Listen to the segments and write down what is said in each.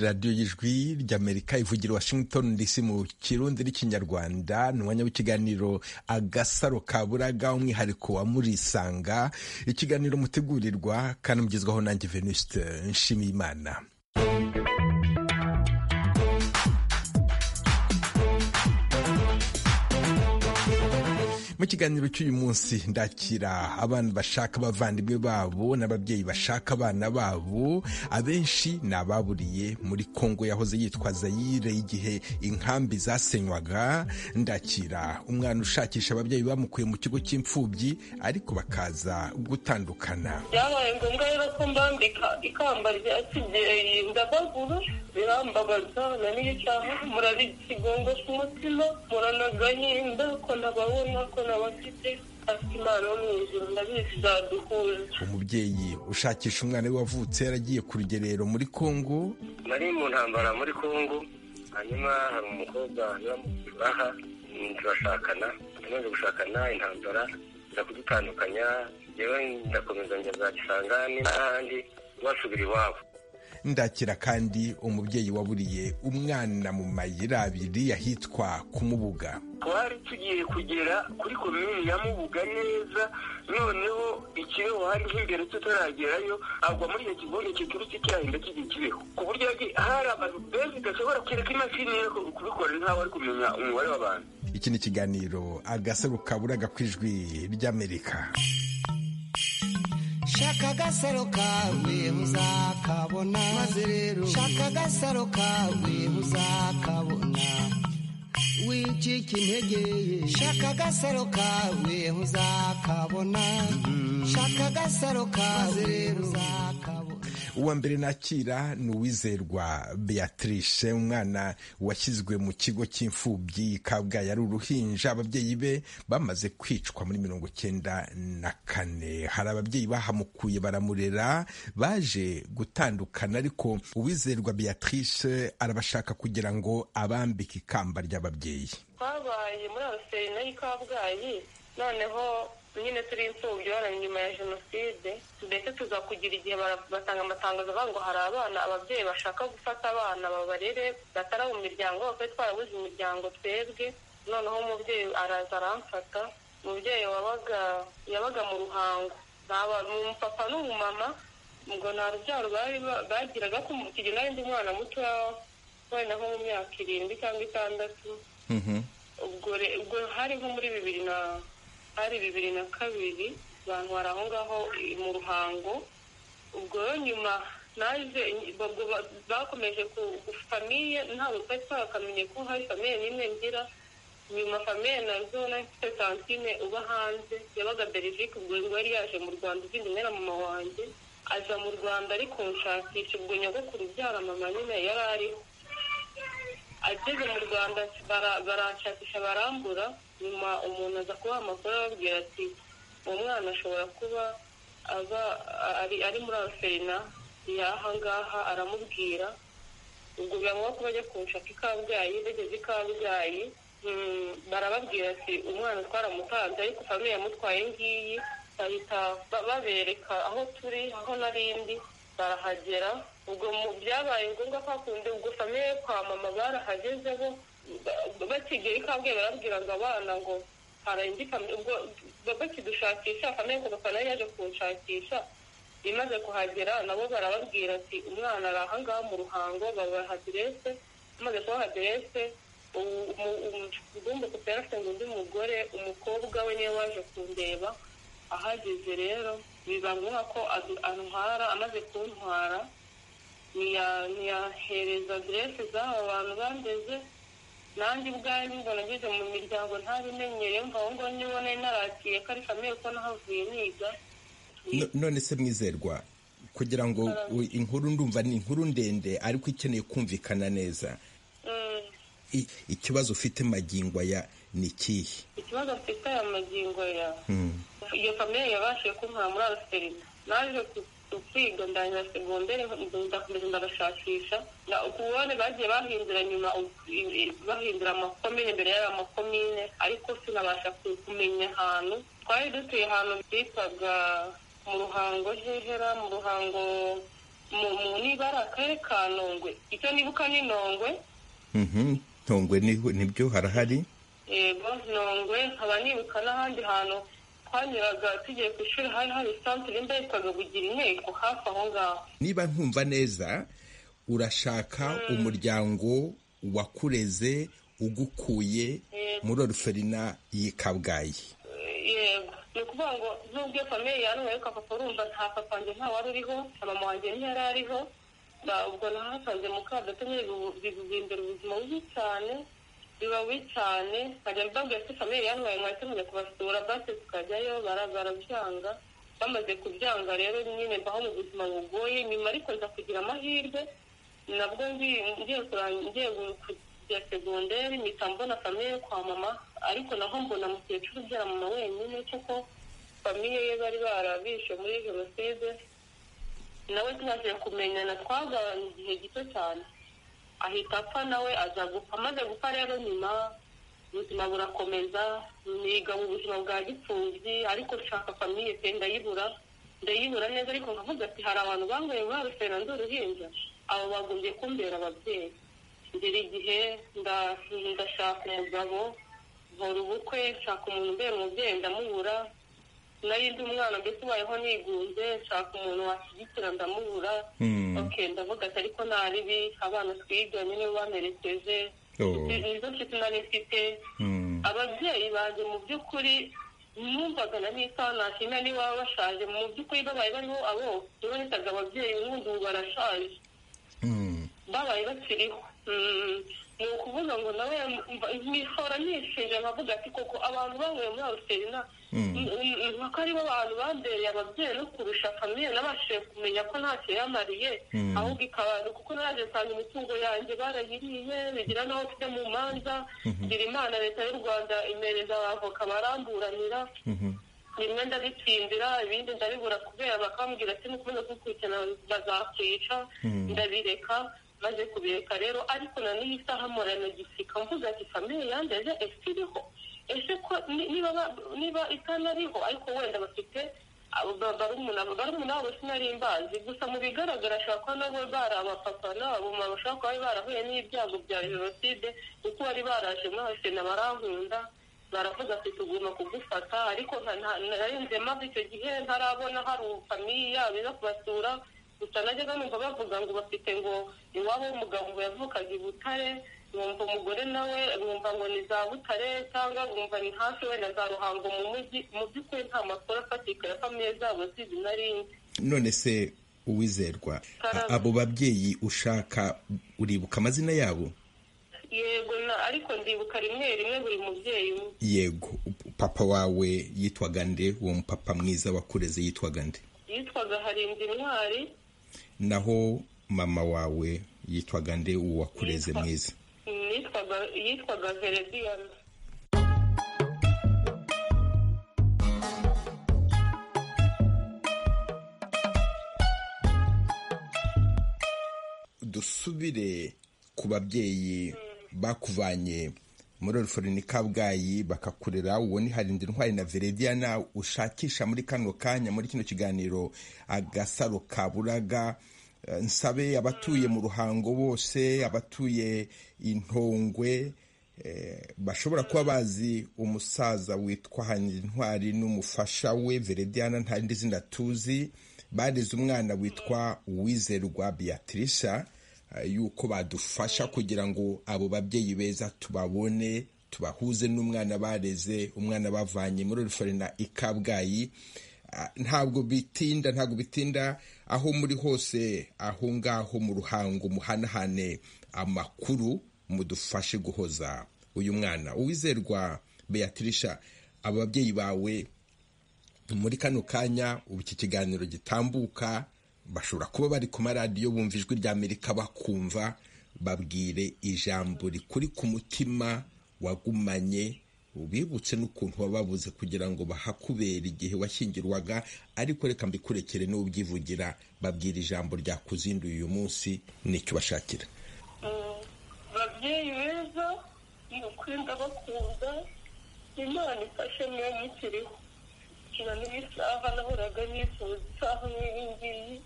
radiyo y'ijwi ry'amerika ivugira washington dc mu kirundi n'ikinyarwanda ni umwanya w'ikiganiro agasaro ka buraga umwihariko wa murisanga ikiganiro mutegurirwa kandi mugezwaho nanjye venuste nshimiyimana mu kiganiro cy'uyu munsi ndakira abana bashaka abavandimwe babo n'ababyeyi bashaka abana babo abenshi ni ababuriye muri kongo yahoze yitwa zayire igihe inkambi zasenywaga ndakira umwana ushakisha ababyeyi bamukuye mu kigo cy'imfubyi ariko bakaza gutandukana byabaye ngombwa rero ko mbambika ikamba rya kibyeyi ndabaguru birambabaza na niyo cyangwa murara ikigongo cy'umutima muranagahinda ko nababona ko umubyeyi ushakisha umwana we wavutse yaragiye ku rugerero muri kongo nari mu ntambara muri kongo hanyuma hari umukobwa baha turashakana tumaze gushakana intambara nza kudutandukanya yewe ndakomeza njya bwa gisangani n'ahandi wasubira iwabo ndakira kandi umubyeyi waburiye umwana mu mayira abiri ahitwa kumubuga twari tugiye kugera kuri komini ya mubuga neza noneho ikibeho hari nk'imbere tutaragerayo agwa muri iyo kivunge kiturutse cyahinda kigiye kibeho ku buryo hari abantu benshi udashobora kereka imashini yo kubikorera nkaho ari kumenya umubare w'abantu iki ni ikiganiro agasaro kaburaga ku ijwi ry'amerika shaka agasaro kawe uzakabona maze rero shaka agasaro kawe uzakabona wicika integeye shaka agasaro kawe uzakabona shaka agasaro kawe rero uzakabona uwa mbere nakira ni uwizerwa beatrice umwana washyizwe mu kigo cy'imfubyi kabgayi ari uruhinja ababyeyi be bamaze kwicwa muri mirongo cyenda na kane hari ababyeyi bahamukuye baramurera baje gutandukana ariko uwizerwa beatrice arabashaka kugira ngo abambike ikamba ry'ababyeyi twabaye muri abaserinayi kabgayi noneho nyine turi imfubyi bari nyuma ya jenoside ndetse tuza kugira igihe batanga amatangazo avuga ngo hari abana ababyeyi bashaka gufata abana babarere batari mu miryango bafite twarabuze imiryango twebwe noneho umubyeyi araza aramfata umubyeyi wabaga yabaga mu ruhango ni umupapa n'umumama ngo nta rubyaro bagiraga ko kigena n'undi mwana muto wenda nko mu myaka irindwi cyangwa itandatu ubwo hari nko muri bibiri na hari bibiri na kabiri bantwara aho ngaho mu ruhango ubwo nyuma naje bakomeje ku famiye ntabwo twari twakamenye ko hari famiye n'imwe ngira nyuma famiye nazo mfite santine uba hanze yabaga berivike ubwo yari yaje mu rwanda izindi na mama wanjye aza mu rwanda ariko nshakisha ubwo nyogokuru ubyara mama nyine yari ariho ageze mu rwanda barashakisha barambura nyuma umuntu aza kubaha amakuru ababwira ati uwo mwana ashobora kuba aba ari muri aserina ngaha aramubwira ubwo biba kuba ajya kunshaka ikabwayi bageze ikabwayi barababwira ati umwana twaramutanze ariko famiye yamutwaye ngiyi bahita babereka aho turi aho n'arindi barahagera ubwo byabaye ngombwa ko hakunze ubwo famiye kwa mama barahageze bo bakigera ikabwiye barabwira ngo abana ngo ubwo bakidushakisha famiye ngo bakaba nayo yaje kunshakisha imaze kuhagera nabo barababwira ati umwana ari ahangaha mu ruhango babaha aderese amaze kubaha aderese ugomba kuba yarafite ngo undi mugore umukobwa we niwe waje kundeba ahageze rero biba ngombwa ko antwara amaze kuntwara ntiyahereza aderese z'aba bantu bandeze nanjye ubwanjye ngo nageze mu miryango ntabimenyere mvaho ngo nibone narakiye ko ari famiye ko nahavuye niga none se mwizerwa kugira ngo inkuru ndumva ni inkuru ndende ariko ikeneye kumvikana neza ikibazo ufite magingo aya ni ikihe ikibazo mfite aya magingo ya iyo famiye yabashije kunkura muri abaserina naje kwiga ndangira segonderi ndakomeza ndabashakisha ubone bagiye bahindura nyuma bahindura amakomine imbere y'aya makomine ariko sinabasha kumenya ahantu twari dutuye ahantu byitwaga mu ruhango hehera mu ruhango niba ari akarere ka nongwe icyo nibuka ni nongwe ntongwe nibyo harahari yego nongwe nkaba nibuka n'ahandi hantu twanyuraga tugiye ku ishuri hari hari santere imbe yitwaga bugira inteko hafi aho ngaho niba nkumva neza urashaka umuryango wakureze ugukuye muri oruferina y'i kabgayi yego ni ukuvuga ngo n'ubwo iyo famiye yanyweye ka papa urumva nta papa wanjye nta wari uriho na mama wanjye ntiyari ariho Ba- ubwo nahasanze mukadata biguhindura ubuzima bubi cyane biba bubi cyane nkajya mbabwira ko famiye yanyweye mwahita mujya kubasura basi tukajyayo bara- barabyanga bamaze kubyanga rero nyine mbaho mu buzima bugoye nyuma ariko nza kugira amahirwe nabwo ngiye ngiye kurangi- ngiye kujya segonderi mpita mbona famiye yo kwa mama ariko naho mbona mukecuru ubyara mama wenyine kuko famiye ye bari barabishe muri jenoside nawe tumaze kumenyana twagabanye igihe gito cyane ahita apfa nawe aza gupfa amaze gupfa rero nyuma ubuzima burakomeza niga mu buzima bwa gipfubyi ariko nshaka famiye pe ndayibura ndayibura neza ariko nkavuga ati hari abantu bangoye muri rusera ndi uruhinja abo bagombye kumbera ababyeyi ngira igihe nda- ndashaka umugabo nkora ubukwe nshaka umuntu umbera umubyeyi ndamubura nari ndi umwana mbese ubayeho nigunze nshaka umuntu washyigikira ndamubura Mm. ok ndavuga ati ariko naribi abana twiganye nibo bamerekeje Oh. Ni- nizo nshuti nari mfite Mm. ababyeyi banjye mu by'ukuri numvaga na nisa nashimira niba bashaje mu by'ukuri babaye bariho abo niba nitaga ababyeyi ubundi ubu barashaje Mm. babaye bakiriho Mm, ni ukuvuga ngo nawe mva- nkihora nishinja nkavuga ati koko abantu banyweye muri aruserina mpaka aribo bantu bambereye ababyeyi no kurusha famiye nabashije kumenya ko ntacyo yamariye Mm. ahubwo ikabana kuko naje nsanga imitungo yanjye barayiriye bigira n'aho tujya mu manza ngira imana leta y'u rwanda imereza abavoka baramburanira Mhm. bimwe ndabitsindira ibindi ndabibura kubera bakambwira ati nukomeza kukurikirana bazakwica ndabireka maze kubireka rero ariko na n'iyi saha mporana gisika mvuga ati famiye yandeje ese iriho ese ko ni- niba ba- niba itanariho ariko wenda bafite abo ba- barumuna barumuna wabo sinari mbazi gusa mu bigaragara ashobora kuba nabo bari abapapa n'abamama bashobora kuba bari barahuye n'ibyago bya jenoside kuko bari baraje muri asena barankunda baravuga ati tugomba kugufata ariko nka- nta- narinze maze icyo gihe ntarabona hari famiye yabo iza kubasura gusa najyaga numva bavuga ngo bafite ngo iwabo w'umugabo yavukaga i butare nkumva umugore nawe nkumva ngo ni za butare cyangwa nkumva ni hafi wenda za ruhango mu mujyi mu by'ukuri nta makuru afatika ya famiye zabo zizi narinzi none se uwizerwa a- abo babyeyi ushaka uribuka amazina yabo yego na ariko ndibuka rimwe rimwe buri mubyeyi umwe yego papa wawe yitwaga nde uwo mupapa mwiza wakureze yitwaga nde yitwaga harinzi intwari naho mama wawe yitwaga nde uwo wakureze mwiza yitwaga yitwaga verediyana dusubire ku babyeyi bakuvanye muri orufori kabgayi bakakurera uwo ni harindira intwari na verediyana ushakisha muri kano kanya muri kino kiganiro agasaro ka buraga Eh, nsabe abatuye mu ruhango bose abatuye intongwe eh, bashobora kuba bazi umusaza witwa hanira intwari n'umufasha we verediyana nta rindi zina tuzi barize umwana witwa uwizerwa beatrice eh, yuko badufasha kugira ngo abo babyeyi beza tubabone tubahuze n'umwana bareze umwana bavanye muri ruferina i kabgayi Ah, ntabwo bitinda ntabwo bitinda aho muri hose aho ngaho mu ruhango muhanahane amakuru mudufashe guhoza uyu mwana uwizerwa beatrice aba babyeyi bawe muri kano kanya ubu iki kiganiro gitambuka bashobora kuba bari ku maradiyo bumva ijwi rya amerika bakumva babwire ijambo rikuri ku mutima wagumanye ubibutse n'ukuntu wababuze kugira ngo bahakubere igihe washyingirwaga ariko reka mbikurekere n'ubyivugira babwira ijambo ryakuzinduye uyu munsi nicyo bashakira babyeyi beza ni ukuri ndabakunda imana ifashe niyo mukiriho na n'isaha nahoraga nifuza isaha nk'iyi ngiyi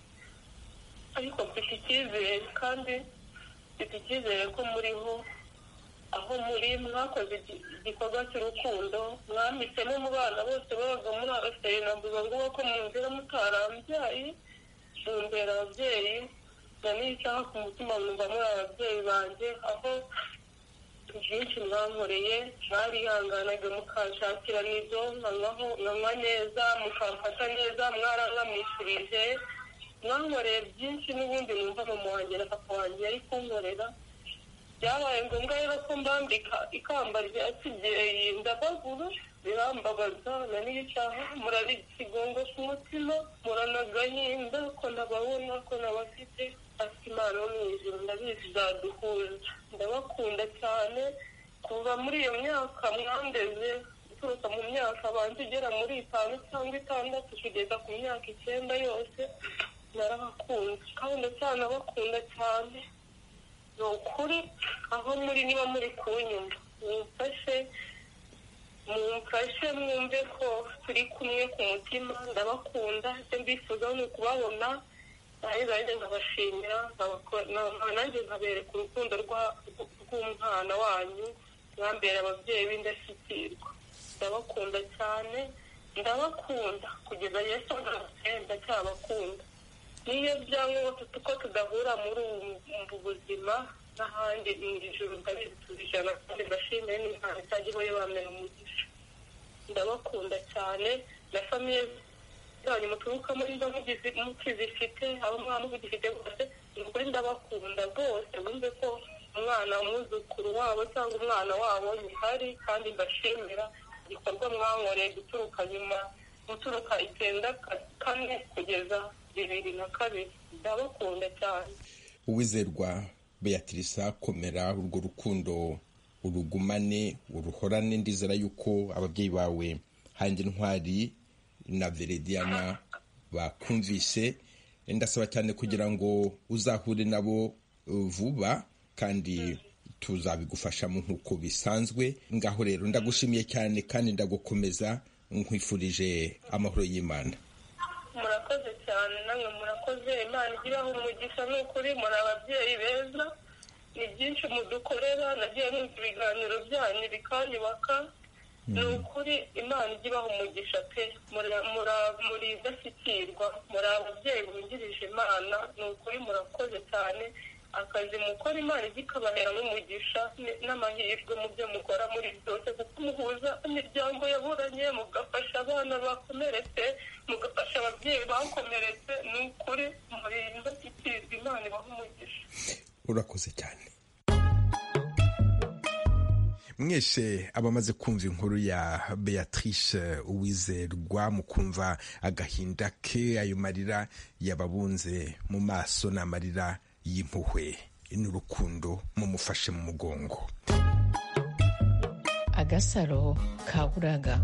ariko mfite icyizere kandi mfite icyizere ko muriho aho muri mwakoze igi- igikorwa cy'urukundo mwambitsemo mu bana bose babaga muri abaseri navuga ngo ko munzira mutarambyaye mumbera ababyeyi na n'isaha ku mutima mwumva muri ababyeyi banjye aho byinshi mwankoreye mwarihanganaga mukanshakira n'ibyo nkanwaho nkanywa neza mukamfata neza mwarangamishirije mwankoreye byinshi n'ubundi numva mama wanjye na papa wanjye yari kunkorera byabaye ngombwa rero ko mbambika ikamba rya kibyeyi ndabaguru birambabaza na n'isaha murari ikigongo ku mutima muranagahinda ko nababona ko nabafite ati imana yo mu ijuru ndabizi izaduhuza ndabakunda cyane kuva muri iyo myaka mwandeze guturuka mu myaka abanza igera muri itanu cyangwa itandatu kugeza ku myaka icyenda yose narabakunze kandi ndacyanabakunda cyane ni ukuri aho muri niba muri kunyumva mumfashe mumfashe mwumve ko turi kumwe ku mutima ndabakunda icyo mbifuza ni ukubabona nanjye nanjye nkabashimira nkabako- na- nanjye nkabereka urukundo rwa- rw'umwana wanyu mwambera ababyeyi b'indashyikirwa ndabakunda cyane ndabakunda kugeza yesu agarutse ndacyabakunda niyo byaba uko tudahura muri ubu buzima n'ahandi mu ijoro ndabizi tuzijana kandi ndashimire n'imana itajyaho yabamera umugisha ndabakunda cyane na famiye zanyu muturukamo niba mugizi- mukizifite abo mwaba mugifite bose ni ukuri ndabakunda bose bumve ko umwana umwuzukuru wabo cyangwa umwana wabo yuhari kandi mbashimira igikorwa mwankoreye guturuka nyuma guturuka icyenda ka- kane kugeza bibiri na kabiri ndabakunda cyane uwizerwa beatrice komera urwo rukundo urugumane uruhorane ndizera yuko ababyeyi bawe hanjye ntwari na verediana bakumvise ndasaba cyane kugira ngo uzahure nabo uh, vuba kandi tuzabigufashamo nk'uko bisanzwe ngaho rero ndagushimiye cyane kandi ndagukomeza nkwifurije amahoro y'imana murakoze cyane namwe murakoze imana igiraho umugisha ni ukuri muri ababyeyi beza ni byinshi mudukorera nagiye numva ibiganiro byanyu bikanyubaka ni ukuri imana igibaha umugisha pe Muri- muri- muri idashyikirwa muri ababyeyi bungirije imana ni ukuri murakoze cyane akazi mukora imana ijya ikabaheramo umugisha n- n'amahirwe mu byo mukora muri byose kuko muhuza imiryango yaburanye mugafasha abana bakomeretse mugafasha ababyeyi bakomeretse ni ukuri muri indashyikirwa imana ibaha umugisha urakoze cyane mwese abamaze kumva inkuru ya beatrice uwizerwa mukumva agahinda ke ayo marira yababunze mu maso ni amarira y'impuhwe n'urukundo mumufashe mu mugongo agasaro ka buraga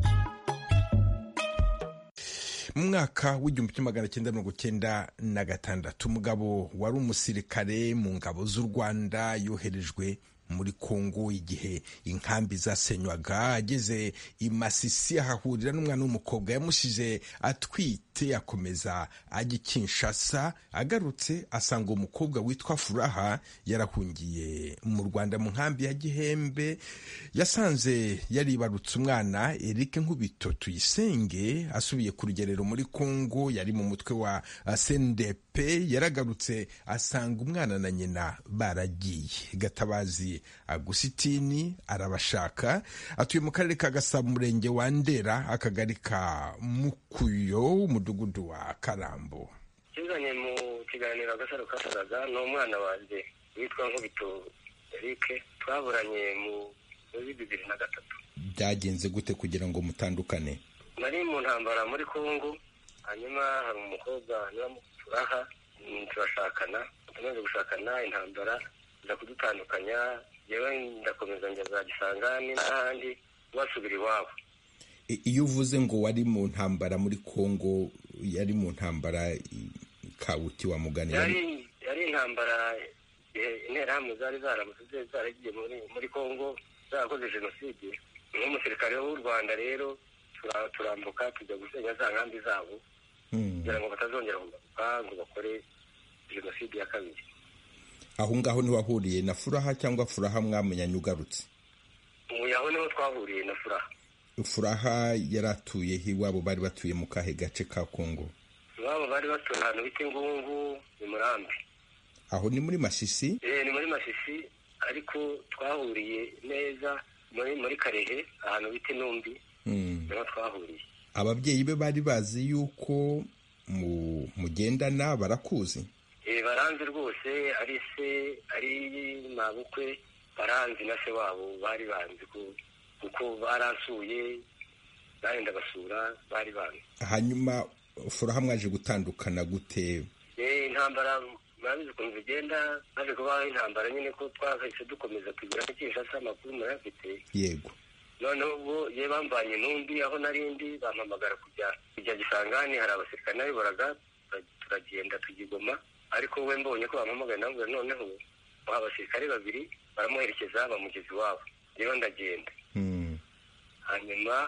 mu mwaka w'igihumbi kimwe magana cyenda mirongo cyenda na gatandatu umugabo wari umusirikare mu ngabo z'u rwanda yoherejwe muri kongo igihe inkambi zasenywaga ageze i masisi ahahurira n'umwana w'umukobwa yamushije atwite akomeza ajya i kinshasa agarutse asanga uwo mukobwa witwa furaha yarahungiye mu rwanda mu nkambi ya gihembe yasanze yaribarutse umwana erike nkubito tuyisenge asubiye ku rugerero muri kongo yari mu mutwe wa sndp yaragarutse asanga umwana na nyina baragiye gatabazi agusitini arabashaka atuye mu karere ka gasabo umurenge wa ndera akagari ka mukuyo umudugudu wa karambo kizanye mu kiganiro agasaro kasaga ni umwana wanjye witwa nkubito eric twaburanye mu muri bibiri na gatatu byagenze gute kugira ngo mutandukane nari mu ntambara muri kongo hanyuma hari umukobwa turaha turashakana tumaze gushakana intambara nza kudutandukanya yewe ndakomeza njya za gisangani n'ahandi wasubira iwabo I- iyo uvuze ngo wari mu ntambara muri kongo yari mu ntambara i- kawuti wa mugani yari yari- yari intambara igihe interahamwe zari zaramutse zari zaragiye muri muri kongo zarakoze jenoside nk'umusirikare w'u rwanda rero tura- turambuka tujya gusenya za nkambi zabo Hmm. kugira ngo batazongera kugaruka ngo bakore jenoside ya kabiri aho ngaho niho wahuriye na furaha cyangwa furaha mwamenyanye ugarutse ubu yaho niho twahuriye na furaha furaha yari atuye iwabo bari batuye mu kahe gace ka kongo iwabo bari batuye ahantu bita ingungu ni murambi aho ni muri masisi Eh, ni muri masisi ariko twahuriye neza muri muri karehe ahantu bita intumbi Mm. niho twahuriye ababyeyi be bari bazi yuko mu- mugendana barakuzi Eh, baranzi rwose ari se ari mabukwe baranzi na se wabo bari banzi ko- kuko baransuye barenda basura bari banzi hanyuma furaha mwaje gutandukana gute Eh, intambara murabizi ukuntu zigenda maze kubaho intambara nyine ko twahise dukomeza kugira Kinshasa amakuru murayafite yego noneho ubwo ye bamvanye n'undi aho narindi bampamagara kujya kujya gisangani hari abasirikare nabiboraga tura- turagenda tugigoma ariko we mbonye ko bampamagaye namubwira noneho baha abasirikare babiri baramuherekeza bamugeza iwabo rero ndagenda Mm. hanyuma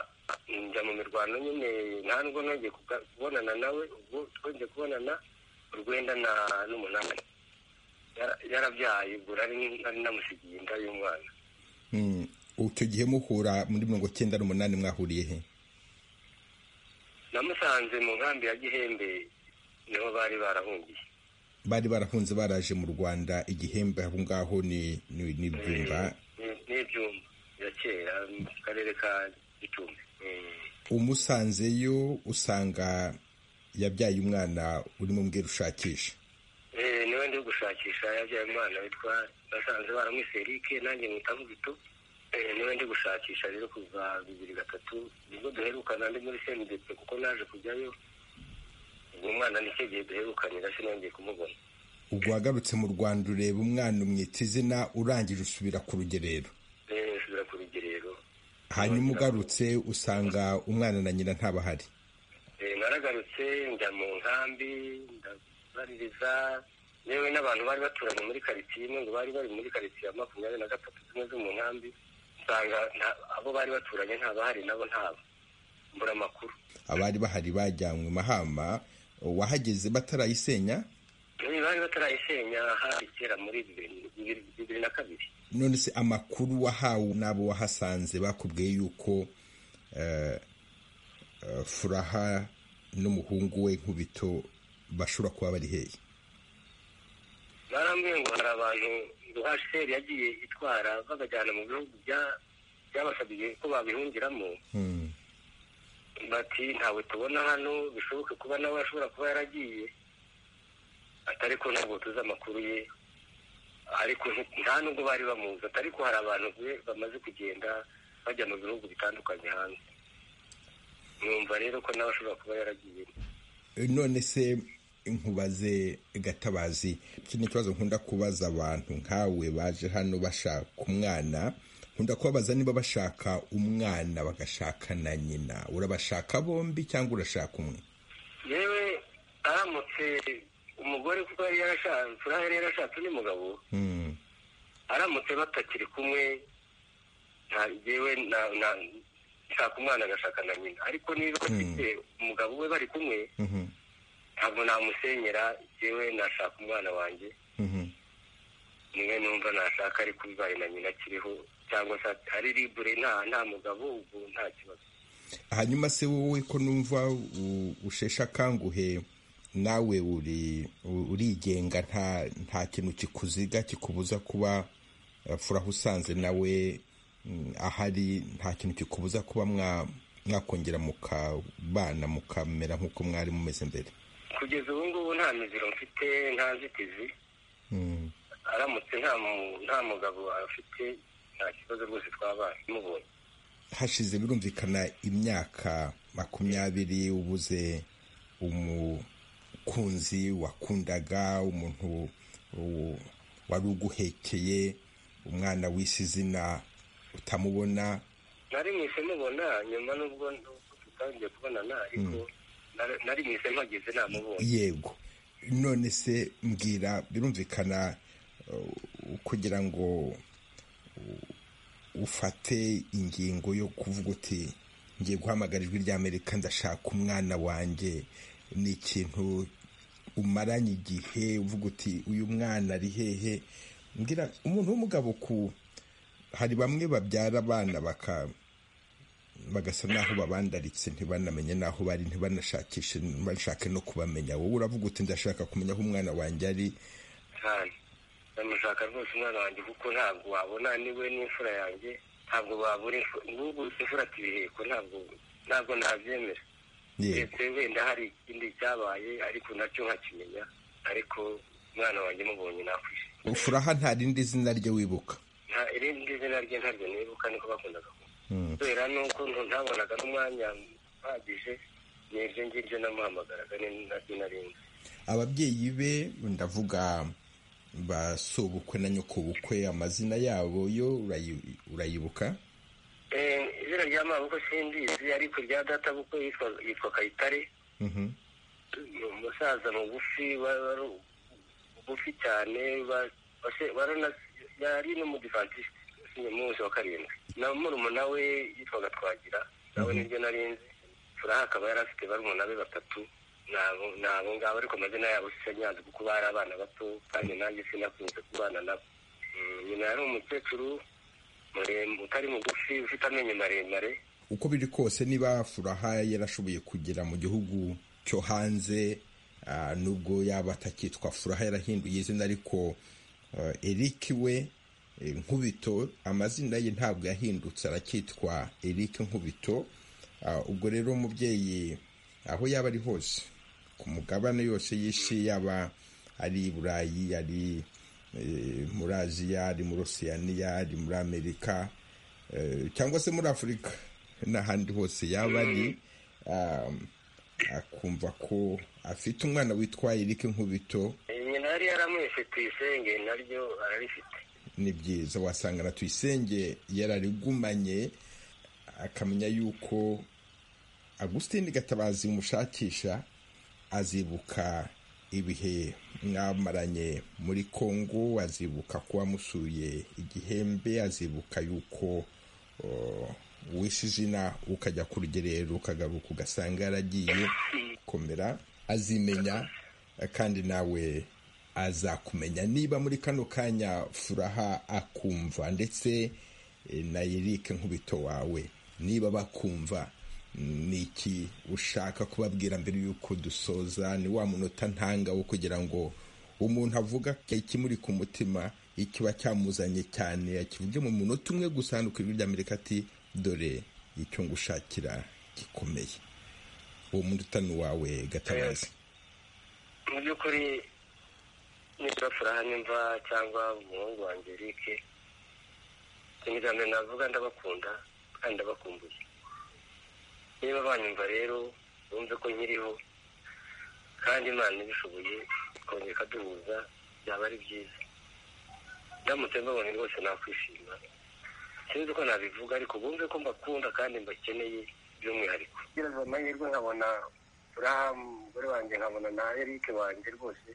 njya mu mirwano nyine nta nubwo nongeye kuga- kubonana nawe ubwo twongeye kubonana urwenda na n'umunani Yara- yarabyaye ubwo nari nari namusigiye inda y'umwana Mm. icyo gihe muhura muri mirongo icyenda n'umunani mwahuriye he namusanze mu nkambi ya gihembe niho bari barahungiye bari barahunze baraje mu rwanda igihembe aho ngaho ni ni- ni byumba Ni- ni ibyumba ya kera mu karere ka gicumbi Mm. umusanzeyo usanga yabyaye umwana urimo mbwira ushakisha Eh, niwe ndi gushakisha yabyaye umwana witwa basanze baramwise Eric nanjye mwita Mugito Eh, niwe ndi gushakisha rero kuva bibiri gatatu nibwo duherukana ndi muri sendepe kuko naje kujyayo uwo mwana nicyo gihe duherukanira sinongeye kumubona ubwo wagarutse mu rwanda ureba umwana umwita izina urangije usubira ku rugerero Eh, nsubira ku rugerero hanyuma ugarutse usanga umwana na nyina ntabahari Eh, naragarutse njya mu nkambi ndabaririza yewe n'abantu bari baturanye muri karitsiye imwe ngo bari bari muri karitsiye ya makumyabiri na gatatu zimwe zo mu nkambi usanga nta- abo bari baturanye ntabahari nabo ntabo mbura amakuru abari bahari bajyanywe mahama wahageze batarayisenya Eh, bari batarayisenya hari kera muri bibiri- bibiri bibiri na kabiri none se amakuru wahawe n'abo wahasanze bakubwiye yuko eh, eh, furaha n'umuhungu we nkubito bashobora kuba bari hehe barambwiye ngo hari abantu ngo hasheri yagiye itwara babajyana mu bihugu bya- byabasabye ko babihungiramo Hmm. bati ntawe tubona hano bishoboke kuba nawe ashobora kuba yaragiye atari ko ntabwo tuzi amakuru ye ariko nti- nta nubwo bari bamuzi atari ko hari abantu be- bamaze kugenda bajya mu bihugu bitandukanye hanze numva rero ko nawe ashobora kuba yaragiye none se nkubaze gatabazi iki ni ikibazo nkunda kubaza abantu nkawe baje hano bashaka umwana nkunda kubabaza niba bashaka umwana bagashaka na nyina urabashaka bombi cyangwa urashaka umwe yewe aramutse umugore kuko yari yarashatse furaha yari yarashatse n'umugabo Hmm. aramutse batakiri kumwe nta yewe na- na- nshaka umwana agashaka na nyina ariko niba bafite umugabo we bari kumwe Mhm. ntabwo namusenyera yewe nashaka umwana wanjye Mhm. niwe numva nashaka ariko bibaye na nyina akiriho cyangwa se ari libure nta nta mugabo ubwo nta kibazo hanyuma se wowe ko numva u- usheshe akanguhe nawe uri u- urigenga nta nta kintu kikuziga kikubuza kuba eh, furaha usanze nawe mm, ahari nta kintu kikubuza kuba mwa- mwakongera mukabana mukamera nk'uko mwari mumeze mbere kugeza ubu ngubu nta miziro mfite nta nzitizi Mm. aramutse nta mu- nta mugabo afite nta kibazo rwose twabaye mubonye hashize birumvikana imyaka makumyabiri ubuze umukunzi wakundaga umuntu u- wari uguhekeye umwana w'isi izina utamubona nari mwise mubona nyuma n'ubwo n'ubwo tutangiye kubonana ariko nari- nari mwise mpageze namubonye yego none se mbwira birumvikana uh, kugira ngo uh, ufate ingingo yo kuvuga uti ngiye guhamagara ijwi ry'amerika ndashaka umwana wanjye ni ikintu umaranye igihe uvuga uti uyu mwana ari hehe mbwira umuntu w'umugabo ku hari bamwe babyara abana baka bagasa n'aho babandaritse ntibanamenye n'aho bari ntibanashakishe ntibashake no kubamenya wowe uravuga uti ndashaka kumenya aho umwana wanjye ari cyane ndamushaka rwose umwana wanjye kuko ntabwo wabona niwe n'imfura yanjye ntabwo wabura n'ubwo imfura tibiheko ntabwo ntabwo nabyemera ndetse wenda hari ikindi cyabaye ariko nacyo nkakimenya ariko umwana wanjye mubonye nakwishima furaha nta rindi zina rye wibuka nta irindi zina rye ntaryo nibuka niko bakundaga kubera nuko ntabonaga n'umwanya uhagije ni iryo ngiryo namuhamagaraga ni naryo narinzi ababyeyi be ndavuga ba sobukwe na nyokobukwe amazina yabo yo urayi- urayibuka Eh, izina rya mabuko simbizi ariko rya data bukwe yitwa- yitwa kayitare Mhm. ni umusaza mugufi wa- wari bugufi cyane wa- wase- warana- yari n'umudivantisite munsi wa karindwi na murumuna we yitwaga twagira nawe niryo narinzi furaha akaba yari afite barumuna be batatu nabo nabo ngabo ariko amazina yabo sinyanze kuko bari abana bato kandi nanjye sinakunze kubana nabo Mm, nyina yari umukecuru muremure utari mugufi ufite amenyo maremare uko biri kose niba furaha yarashoboye kugera mu gihugu cyo hanze ah, nubwo yaba atakitwa furaha yarahinduye izina ariko ah, eric we eh, nkubito amazina ye ntabwo yahindutse aracyitwa eric nkubito Ah, ubwo rero umubyeyi aho yaba ari hose ku mugabane yose y'isi yaba ari i burayi ari eh, muri aziya ari muri osiyaniya ari muri amerika eh, cyangwa se muri afurika n'ahandi hose yaba ari um, akumva ko afite umwana witwa eric nkubito nyina yari yaramwise tuyisenge naryo ararifite ni byiza wasanga na tuyisenge yararigumanye akamenya yuko agusitini gatabazi umushakisha azibuka ibihe mwamaranye muri kongo azibuka ko wamusuye igihembe azibuka yuko oh, wishe izina ukajya ku rugerero ukagaruka ugasanga yaragiye komera azimenya kandi nawe azakumenya niba muri kano kanya furaha akumva ndetse eh, na Eric nkubito wawe niba bakumva mm, ni iki ushaka kubabwira mbere y'uko dusoza ni wa munota ntanga wo kugira ngo umuntu avuga ikimuri ku mutima ikiba cyamuzanye cyane akivuge mu munota umwe gusa hano ku ijwi ry'amerika ati dore icyo ngushakira gikomeye uwo munota ni uwawe gatabazi mu by'ukuri niba furaha nimva cyangwa umuhungu wanjye rike ikintu cya mbere navuga ndabakunda kandi ndabakumbuye niba banyumva rero bumve ko nkiriho kandi imana ibishoboye ikongera ikaduhuza byaba ari byiza ndamutse mbabonye rwose nakwishima sinzi uko nabivuga ariko bumve ko mbakunda kandi mbakeneye by'umwihariko gereza amahirwe nkabona furaha umugore wanjye nkabona na erike wanjye rwose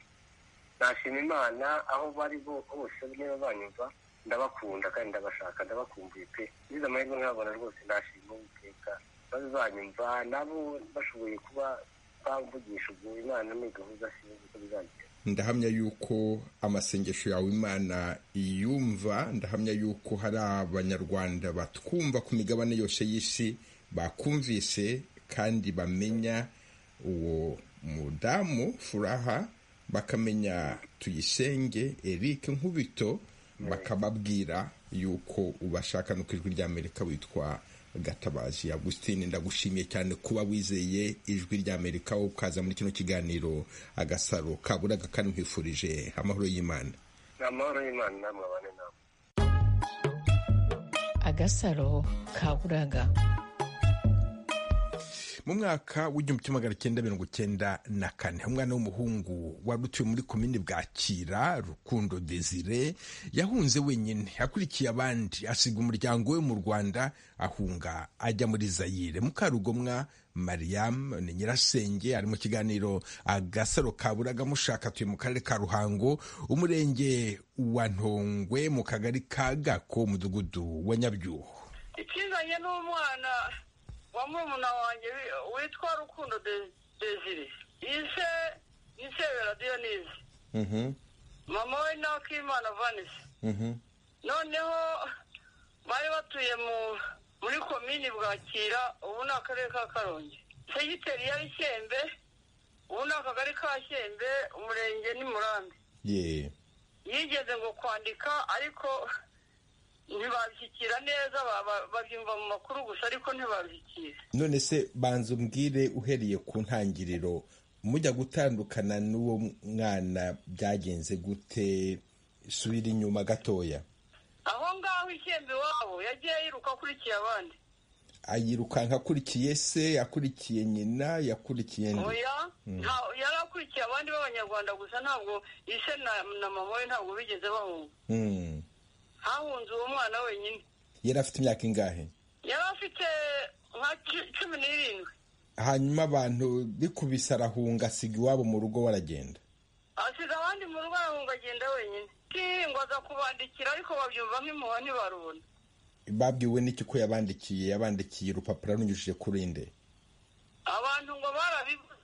nashima imana aho bari bo bose niba banyumva ndabakunda kandi ndabashaka ndabakumbuye pe ngize amahirwe nkabona rwose nashima uwiteka bazanyumva nabo bashoboye kuba bamvugisha ubwo imana ni gahunda sinzi uko bizagira ndahamya yuko amasengesho yawe imana iyumva ndahamya yuko hari abanyarwanda batwumva ku migabane yose y'isi bakumvise kandi bamenya uwo mudamu furaha bakamenya tuyisenge eric nkubito bakababwira yuko ubashaka no ku ijwi ry'amerika witwa gatabazi agusitine ndagushimiye cyane kuba wizeye ijwi ry'amerika wowe ukaza muri kino kiganiro agasaro kaburaga kandi nkwifurije amahoro y'imana ni amahoro y'imana namwe abane namwe agasaro kaburaga mu mwaka w'igihumbi kimwe magana cyenda mirongo cyenda na kane umwana w'umuhungu wari utuye muri komini bwakira rukundo desire yahunze wenyine akurikiye abandi asiga umuryango we mu rwanda ahunga ajya muri zayire mukarugomwa mariam ni nyirasenge ari mu kiganiro agasaro kaburaga mushaka atuye mu karere ka ruhango umurenge wa ntongwe mu kagari ka gako umudugudu wa nyabyuho ikizanye n'umwana wa murumuna wanjye wi- witwa rukundo De- desire ise gisebe radiyo n'izi mama we nawe akimana vanisi noneho bari batuye mu muri komini bwakira ubu ni akarere ka karongi segiteri ya shyembe ubu ni akagari ka shyembe umurenge ni murambi ye yigeze ngo kwandika ariko ntibabishyikira neza ba- ba- babyumva mu makuru gusa ariko ntibabishyikira none se banza umbwire uhereye ku ntangiriro mujya gutandukana n'uwo mwana byagenze gute subira inyuma gatoya aho ngaho ishyembe iwabo yagiye yiruka akurikiye abandi ayirukanka akurikiye se akurikiye nyina yakurikiye nde oya nta- yari akurikiye abandi b'abanyarwanda gusa ntabwo ise na na mama we ntabwo bigeze bahunga Mm. hahunze uwo mwana wenyine yari afite imyaka ingahe yari afite nka cu- cumi n'irindwi hanyuma abantu bikubise arahunga asiga iwabo mu rugo baragenda asiga abandi mu rugo arahunga agenda wenyine ngo aza kubandikira ariko babyumva nk'impuha ntibarubona babwiwe n'iki ko yabandikiye yabandikiye urupapuro runyujije kuri inde abantu ngo barabivuze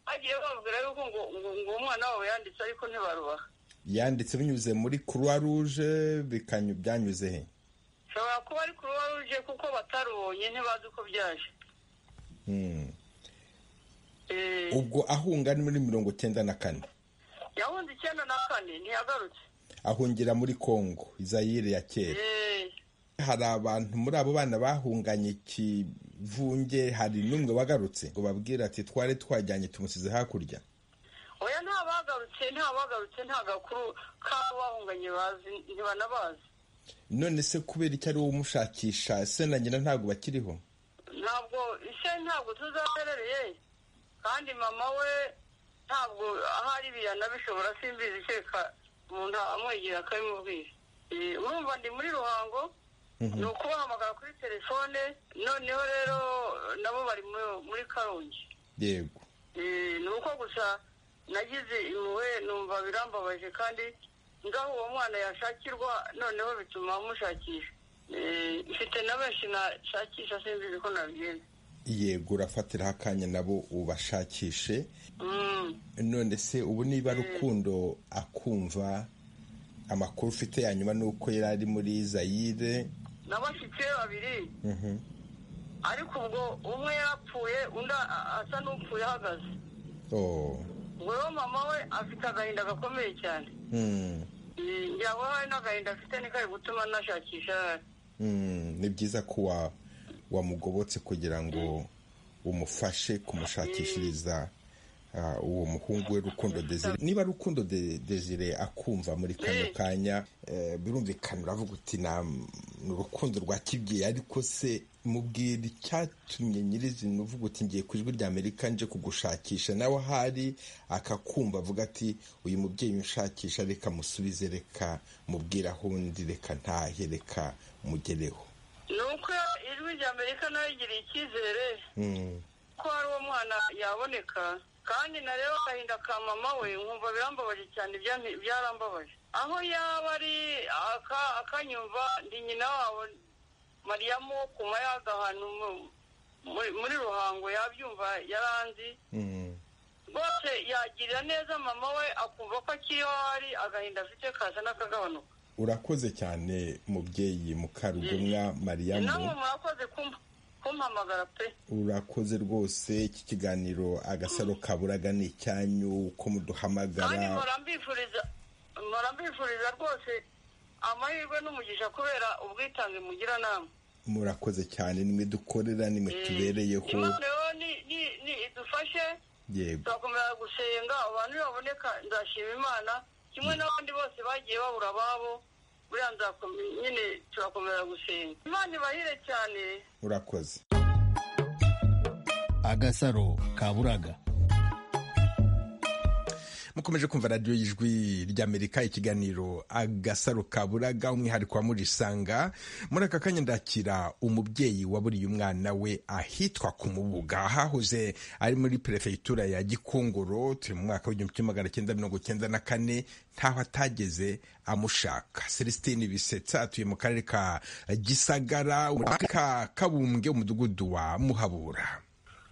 bagiye bababwira yuko ngo ngo ngo umwana wabo yanditse ariko ntibarubaha yanditse binyuze muri croix rouge bikanyu byanyuze he ushobora kuba ari kuruwa ruje kuko batarubonye ntibazi uko byaje Mm. Eh, ubwo ahunga ni muri mirongo icyenda na kane yahunze icyenda na kane ntiyagarutse ahungira muri congo izayire ya kera Eh, hari abantu muri abo bana bahunganye ikivunge hari n'umwe wagarutse ngo babwire ati twari twajyanye tumusize hakurya oya nta bagarutse nta bagarutse nta gakuru k'abo bahunganye bazi ntibanabazi none se kubera icyo ari we umushakisha se na nyina ntabwo bakiriho ntabwo ise ntabwo tuzaterereye kandi mama we ntabwo ahari biyana bishobora simbizi kereka umuntu amwegera akabimubwira Eh, urumva ndi muri ruhango ni ukubahamagara kuri telefone noneho rero nabo bari mu- muri karongi yego Eh, ni uko gusa nagize impuhwe numva birambabaje kandi ngaho uwo mwana yashakirwa noneho bituma mushakisha Eh, mfite na benshi nashakisha simbizi ko nabigenza yego urafatiraho akanya nabo ubashakishe Mm. none se ubu niba rukundo akumva amakuru ufite ya nyuma ni uko yari ari muri zayire n'abashyitsi babiri Mhm. ariko ubwo umwe yarapfuye undi a- a- asa n'upfuye ahagaze Oh. ubwo rero mama we afite agahinda gakomeye cyane Mm. Eh, ngira ngo hari n'agahinda afite ni kari gutuma nashakisha Mm. ni byiza ko wa wamugobotse kugira ngo umufashe kumushakishiriza ah, uwo muhungu we rukundo desire niba rukundo De- desire akumva muri kano Mm. kanya eh, birumvikana uravuga uti "Na- ni urukundo rwa kibyeyi ariko se mubwira icyatumye nyirizina uvuga uti ngiye ku ijwi rya amerika nje kugushakisha nawe ahari akakumva avuga ati uyu mubyeyi unshakisha reka musubize reka mubwire aho undi reka ntahe reka mugereho ni uko ijwi rya amerika nayo igiriye icyizere Mm, ko hari uwo mwana yaboneka kandi nareba agahinda ka mama we nkumva birambabaje cyane byanti- byarambabaje aho yaba ari aka- akanyumva ndi nyina wabo mariyamu wo ku mayaga ahantu mu- muri- muri ruhango yabyumva yaranzi mm, rwose yagirira neza mama we akumva ko akiriho hari agahinda afite kaza n'akagabanuka urakoze cyane mubyeyi mukarugomwa mariyamu namwe murakoze kumpa kumpamagara pe urakoze rwose iki kiganiro agasaro kaburaga ni icyanyu uko kandi muduhamagara mpora mbifuriza mpora mbifuriza rwose amahirwe n'umugisha kubera ubwitange mugira namwe murakoze cyane nimwe dukorera nimwe tubereyeho imana rero ni- ni- ni idufashe yego tugakomeza gusenga abantu baboneka nzashima imana kimwe n'abandi bose bagiye babura ababo buriya nzakome- nyine turakomeza gusenga imana ibahire cyane urakoze agasaro kaburaga mukomeje kumva radiyo y'ijwi ry'amerika ikiganiro agasaro kaburaga umwihariko wa murisanga muri aka kanya ndakira umubyeyi waburiye umwana we ahitwa ku mubuga hahoze ari muri perefegitura ya gikongoro turi mu mwaka w'igihumbi kimwe magana cyenda mirongo cyenda na kane ntaho atageze amushaka celestine bisetsa atuye mu karere ka gisagara muri ka kabumbwe umudugudu wa muhabura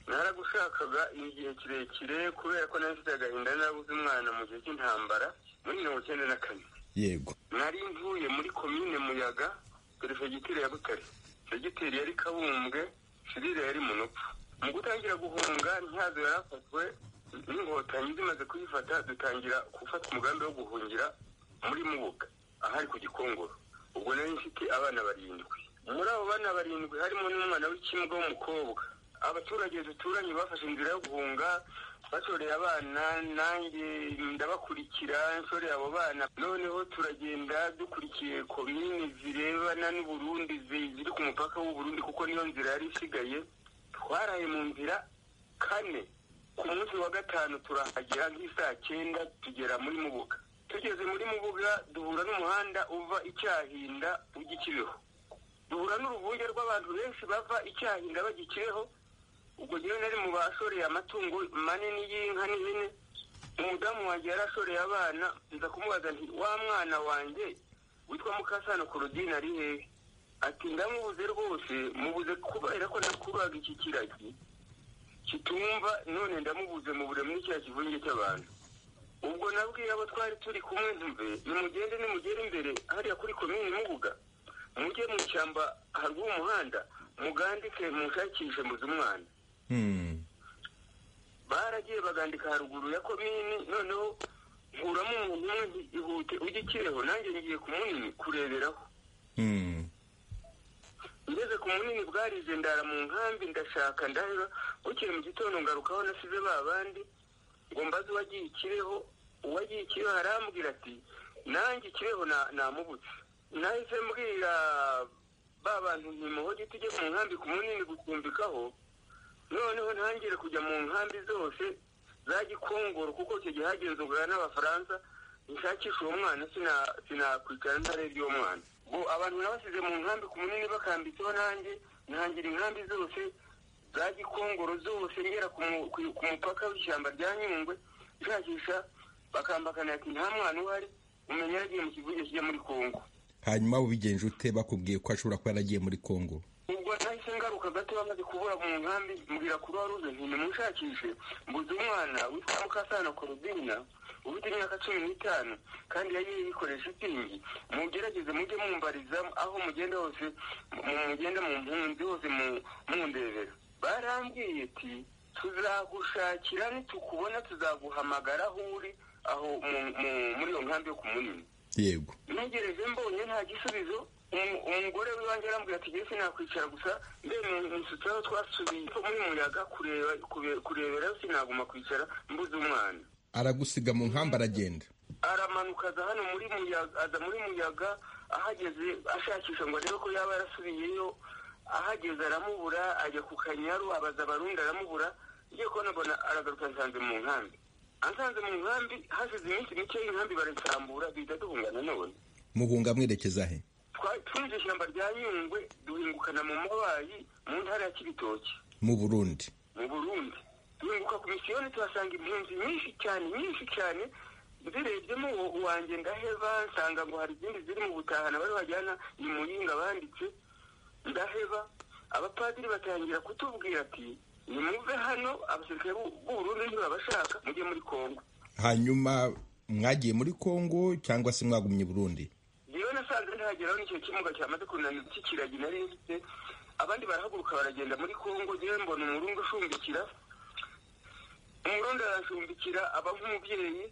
ntara naragushakaga igihe kirekire kubera ko nari mfite agahinda narabuze umwana mu gihe cy'intambara muri mirongo icyenda na kane yego nari mvuye muri komine muyaga perefegitire ya butare segiteri yari kabumbwe sirire yari munopfu mu gutangira guhunga ntihazo yarafatwe n'inkotanyi zimaze kuyifata dutangira gufata umugambi wo guhungira muri mubuga ahari ku gikongoro ubwo nari mfite abana barindwi muri abo bana barindwi harimo n'umwana w'ikimbwa w'umukobwa abaturage duturanye bafashe inzira yo guhunga bashoreye abana nanjye ndabakurikira nshoreye abo bana noneho turagenda dukurikiye komini zirebana n'uburundi zi- ziri ku mupaka w'uburundi kuko niyo nzira yari isigaye twaraye mu nzira kane ku munsi wa gatanu turahagera nk'isaa cyenda tugera muri mubuga tugeze muri mubuga duhura n'umuhanda uva icyahinda ujya ikibeho duhura n'uruvunge rw'abantu benshi bava icyahinda bajya ikibeho ubwo rero nari mu bashoreye amatungo manini y'inka n'ihene umudamu wanjye yari ashoreye abana nza kumubaza nti wa mwana wanjye witwa mukasano korodine ari hehe ati ndamubuze rwose mubuze kubera ko nakuraga iki kiragi kitumva none ndamubuze mubure muri cya kivunge cy'abantu ubwo nabwiye abo twari turi kumwe ntuve nimugende nimugere imbere hariya kuri komini mubuga mujye mu ishyamba haruguru y'umuhanda mugandike mushakishe muzi umwana Hmm. baragiye bagandika haruguru ya komini noneho nkuramo umuntu umwe nti ihute ujye ikireho nanjye ngiye ku munini kureberaho Hmm. ngeze ku munini bwarize ndara mu nkambi ndashaka ndaheba bukeye mu gitondo ngarukaho nasize ba bandi ngo mbaze uwagiye ikireho uwagiye ikireho arambwira ati nanjye ikireho na- namubutse nahise mbwira ba bantu ntimuhoge tujye mu nkambi ku munini gucumbikaho noneho ntangire kujya mu nkambi zose za gikongoro kuko icyo gihe hagenzurwa n'abafaransa nshakisha uwo mwana sina- sinakwicara ntarebye uwo mwana ubu abantu nabasize mu nkambi ku munini bakambitseho nanjye ntangira inkambi zose za gikongoro zose ngera ku mu- ku- ku mupaka w'ishyamba rya nyungwe nshakisha bakambakana ati nta mwana uhari umenya yagiye mu kivuge kijya muri kongo hanyuma ubigenje ute bakubwiye ko ashobora kuba yaragiye muri kongo ubwo nahise ngaruka gato bamaze kubura mu nkambi mbwira kuri waruze nti nimushakishe mbuze umwana witwa mukasana korobina ufite imyaka cumi n'itanu kandi yari yikoresha itingi mugerageze mujye mumbariza aho mugenda hose mu- mugenda mu mpunzi hose mu- mundebera barambwiye ati tuzagushakira nitukubona tuzaguhamagara aho uri aho mu- mu- muri iyo nkambi yo ku munini yego ntegereje mbonye nta gisubizo umu- umugore w'iwanjye arambwira ati jye sinakwicara gusa ndemeye nsutse aho twasubiye muri muyaga kureba kure- kureberayo sinaguma kwicara mbuze umwana aragusiga mu nkambi aragenda aramanuka aza hano muri muyaga aza muri muyaga ahageze ashakisha ngo arebe ko yaba yarasubiyeyo ahageze aramubura ajya ku kanyaru abaza abarundi aramubura ngiye kubona mbona aragaruka nsanze mu nkambi ansanze mu nkambi hashize iminsi mike y'inkambi barasambura duhita duhungana none muhunga mwerekeza he Twa- twinjiye ishyamba rya nyungwe duhingukana mu mabayi mu ntara ya kibitoki mu burundi mu burundi duhinguka ku misiyoni tuhasanga impunzi nyinshi cyane nyinshi cyane zirebyemo uwo- uwanjye ndaheba nsanga ngo hari izindi ziri mu butahana bari bajyana ni muyinga banditse ndaheba abapadiri batangira kutubwira ati nimuve hano abasirikare b'u- b'uburundi ntibabashaka mujye muri kongo hanyuma mwagiye muri kongo cyangwa se mwagumye i burundi rero nasanze ntihageraho n'icyo kimuga cyamaze kunanira cy'ikiragi nari mfite abandi barahaguruka baragenda muri kongo ngewe mbona umurundi ushumbikira umurundi arashumbikira aba nk'umubyeyi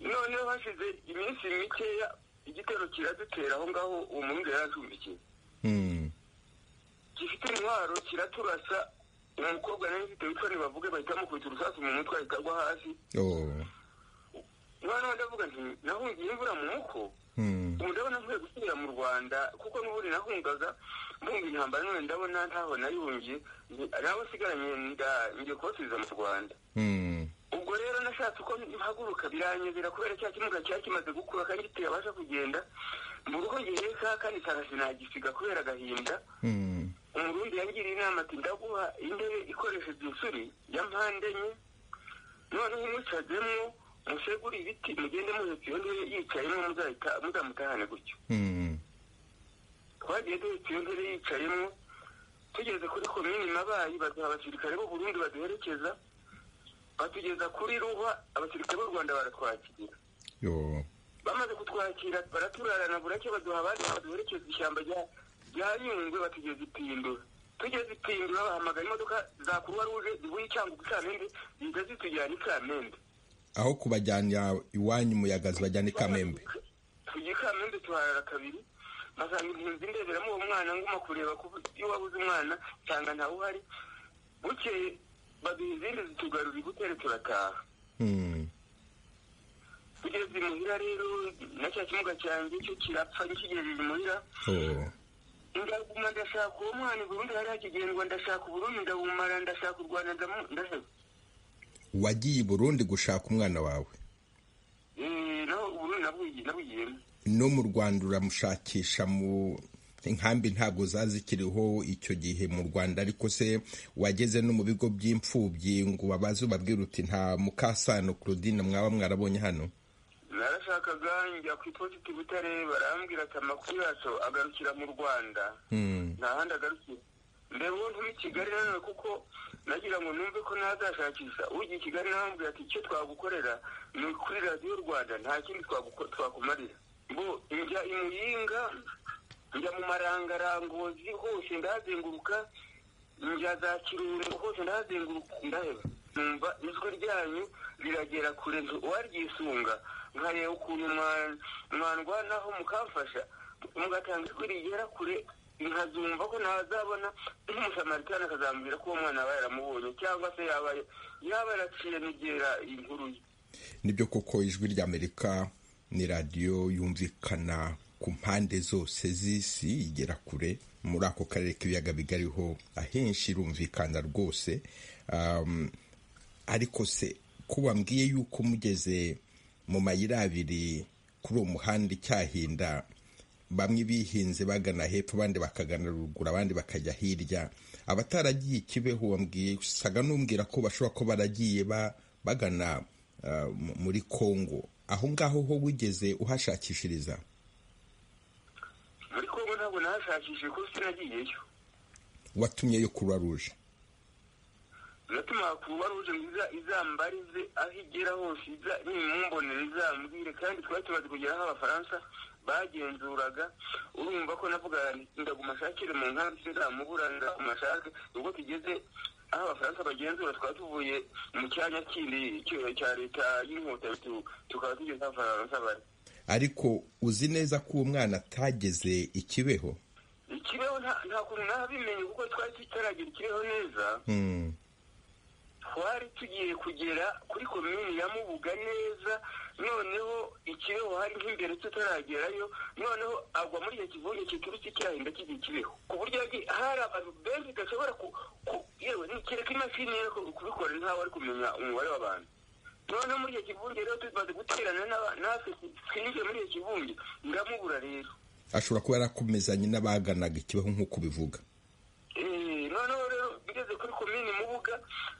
noneho hashize iminsi mikeya igitero kiradutera aho ngaho uwo murundi yari ashumbikiye Hmm. gifite intwaro kiraturasa umukobwa nari mfite witwa ntibavuge bahita mukubita urusasu mu mutwe ahita agwa hasi Oh. noneho ndavuga nti nahungiye imvura mu muko Hmm. ubu ndabona nkwiye gusubira mu rwanda kuko n'ubundi nahungaga mbumva intambara none ndabona ntaho nayihungiye nti- nawe sigaranye nda- ngiye kubasubiza mu rwanda Hmm. ubwo rero nashatse uko mpaguruka biranyobera kubera cya kimuga cyari kimaze gukura kandi kitabasha kugenda mu rugo ngewe ka kandi sanga sinagisiga kubera agahinda Hmm. umurundi yangiriye inama ati ndaguha intebe ikoresheje insuri ya mpande enye noneho umwicazemo musegure ibiti mugende muhetse iyo ntebe yicayemo muzahita muzamutahane gutyo Hmm. twagiye duhita iyo ntebe yicayemo tugeze kuri komini mabayi baduha abasirikare b'u burundi baduherekeza batugeza kuri ruhwa abasirikare b'u rwanda baratwakira yo bamaze kutwakira baraturarana burake baduha abandi baduherekeza ishyamba rya rya yungwe batugeza ipindura tugeze ipindura bahamagara imodoka za kuruwa ruje zivuye cyangwa ubusamende ziza zitujyana i kamembe aho kubajyanira iwanyu umuyaga zibajyana i kamembe tugiye i kamembe tuharara kabiri basanga impunzi ndeberamo uwo mwana nguma kureba ko iyo wabuze umwana nsanga ntawe uhari bukeye baduha izindi zitugarura ibutere turataha Hmm. tugeze imuhira rero na cya kimuga cyanjye cyo kirapfa nkigejeje imuhira Oh. ndaguma ndashaka uwo mwana i burundi hari hakigendwa ndashaka uburundi ndabumara ndashaka u rwanda ndamu- ndaheba wagiye i burundi gushaka umwana wawe Eh, naho uburundi nabugi- nabugiyemo no mu rwanda uramushakisha mu inkambi ntabwo zazikiriho icyo gihe mu rwanda ariko se wageze no mu bigo by'imfubyi ngo babaze ubabwira uti nta mukasano claudine mwaba mwarabonye hano narashakaga njya ku ipositi butare barambwira ati amakuru yacu agarukira mu rwanda Hmm. nta handi agarukiye mbere uwo nturi i kigali nanone kuko nagira ngo numve ko ntazashakisha ugiye i kigali nambwira ati icyo twagukorera ni kuri radiyo rwanda nta kindi twaguko- twakumarira bo njya i muyinga njya mu marangarangozi hose ndahazenguruka njya za kirungo hose ndahazenguruka ndaheba numva ijwi ryanyu riragera kure nti- uwaryisunga nkareba ukuntu mwa- mwarwanaho mukamfasha mugatanga ijwi rigera kure nkazumva ko ntazabona nk'umusamaritan akazambwira ko uwo mwana yaba yaramubonye cyangwa se yaba yaba yaraciye n'igera inkuru ye nibyo koko ijwi ry'amerika ni radiyo yumvikana ku mpande zose z'isi igera kure muri ako karere k'ibiyaga bigariho ahenshi irumvikana rwose Um, ariko se ko wambwiye yuko mugeze mu mayira abiri kuri uwo muhanda icyahinda bamwe bihinze bagana hepfo abandi bakagana ruguru abandi bakajya hirya abataragiye ikibeho wambwiye usaga n'umbwira ko bashobora kuba baragiye ba- bagana ah, mu- muri kongo aho ngaho ho wigeze uhashakishiriza muri kongo ntabwo nahashakishije kuko sinagiyeyo watumyeyo kuruwa ruje natuma kuruwa ruje ngo iza- izambarize aho igera hose iza nimumbonera izambwire kandi twari tumaze kugera aho abafaransa bagenzuraga urumva ko navuga nti ndaguma ashakire mu nkambi sinzamubura ndaguma ashake ubwo tugeze aho abafaransa bagenzura twari tuvuye mu cyanya kindi cyo- cya leta y'inkotanyi tu- tukaba tugeze aho abafaransa bari ariko uzi neza ko uwo mwana atageze ikibeho ikibeho nta nta kuntu nabimenye kuko twari tutaragira ikibeho neza Hmm. twari tugiye kugera kuri komini ya mubuga neza noneho ikibeho hari nk'imbere tutaragerayo noneho agwa muri icyo kivunge kiturutse cyahinda kigiye kibeho ku buryo yagiye hari abantu benshi udashobora ku ku- yewe ni- kereka imashini ye ku- kubikora ntawe ari kumenya umubare w'abantu noneho muri icyo kivunge rero tumaze guterana n'aba- natwe twinjiye muri icyo kivunge ndamubura rero ashobora kuba yarakomezanye n'abaganaga ikibeho nk'uko ubivuga Eh, noneho rero ngeze kuri komini mubuga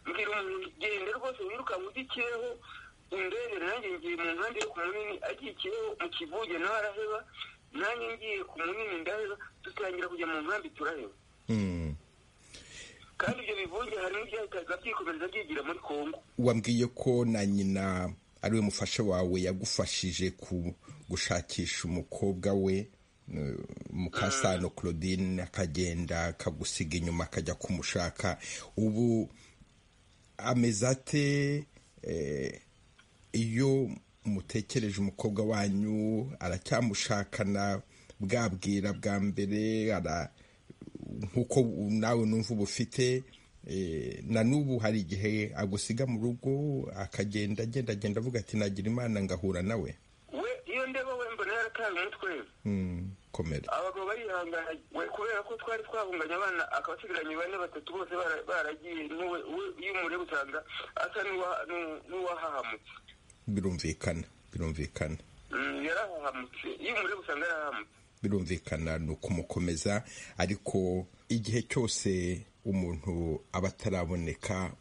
mbwira umuntu genda rwose wirukanka ugikiyeho indege nanjye ngiye mu nkambi yo ku munini agikiyeho mu kivuge nawe araheba nanjye ngiye ku munini ndaheba dutangira kujya mu nkambi turaheba Hmm. kandi ibyo bivuge harimo ibyahitaga byikomereza byigira muri kongo wambwiye ko na nyina ari we mufasha wawe yagufashije ku gushakisha umukobwa we eh, mukasano claudine akagenda akagusiga inyuma akajya kumushaka ubu ameze ate eh, iyo mutekereje umukobwa wanyu aracyamushakana bwabwira bwa mbere ara nk'uko nawe numva uba ufite eh, na n'ubu hari igihe agusiga mu rugo akagenda agenda agenda avuga ati nagira imana ngahura nawe we iyo ndeba we mbona yarataye umutwe Mm, komera abagabo barihangana we kubera ko twari twabunganye abana akaba asigaranye bane batatu bose bara- baragiye n'uwe we- iyo umureba usanga asa n'uwa- n'u- n'uwahahamutse birumvikana birumvikana Mm, yarahahamutse iyo umureba usanga yarahahamutse birumvikana ni ukumukomeza ariko igihe cyose umuntu aba ataraboneka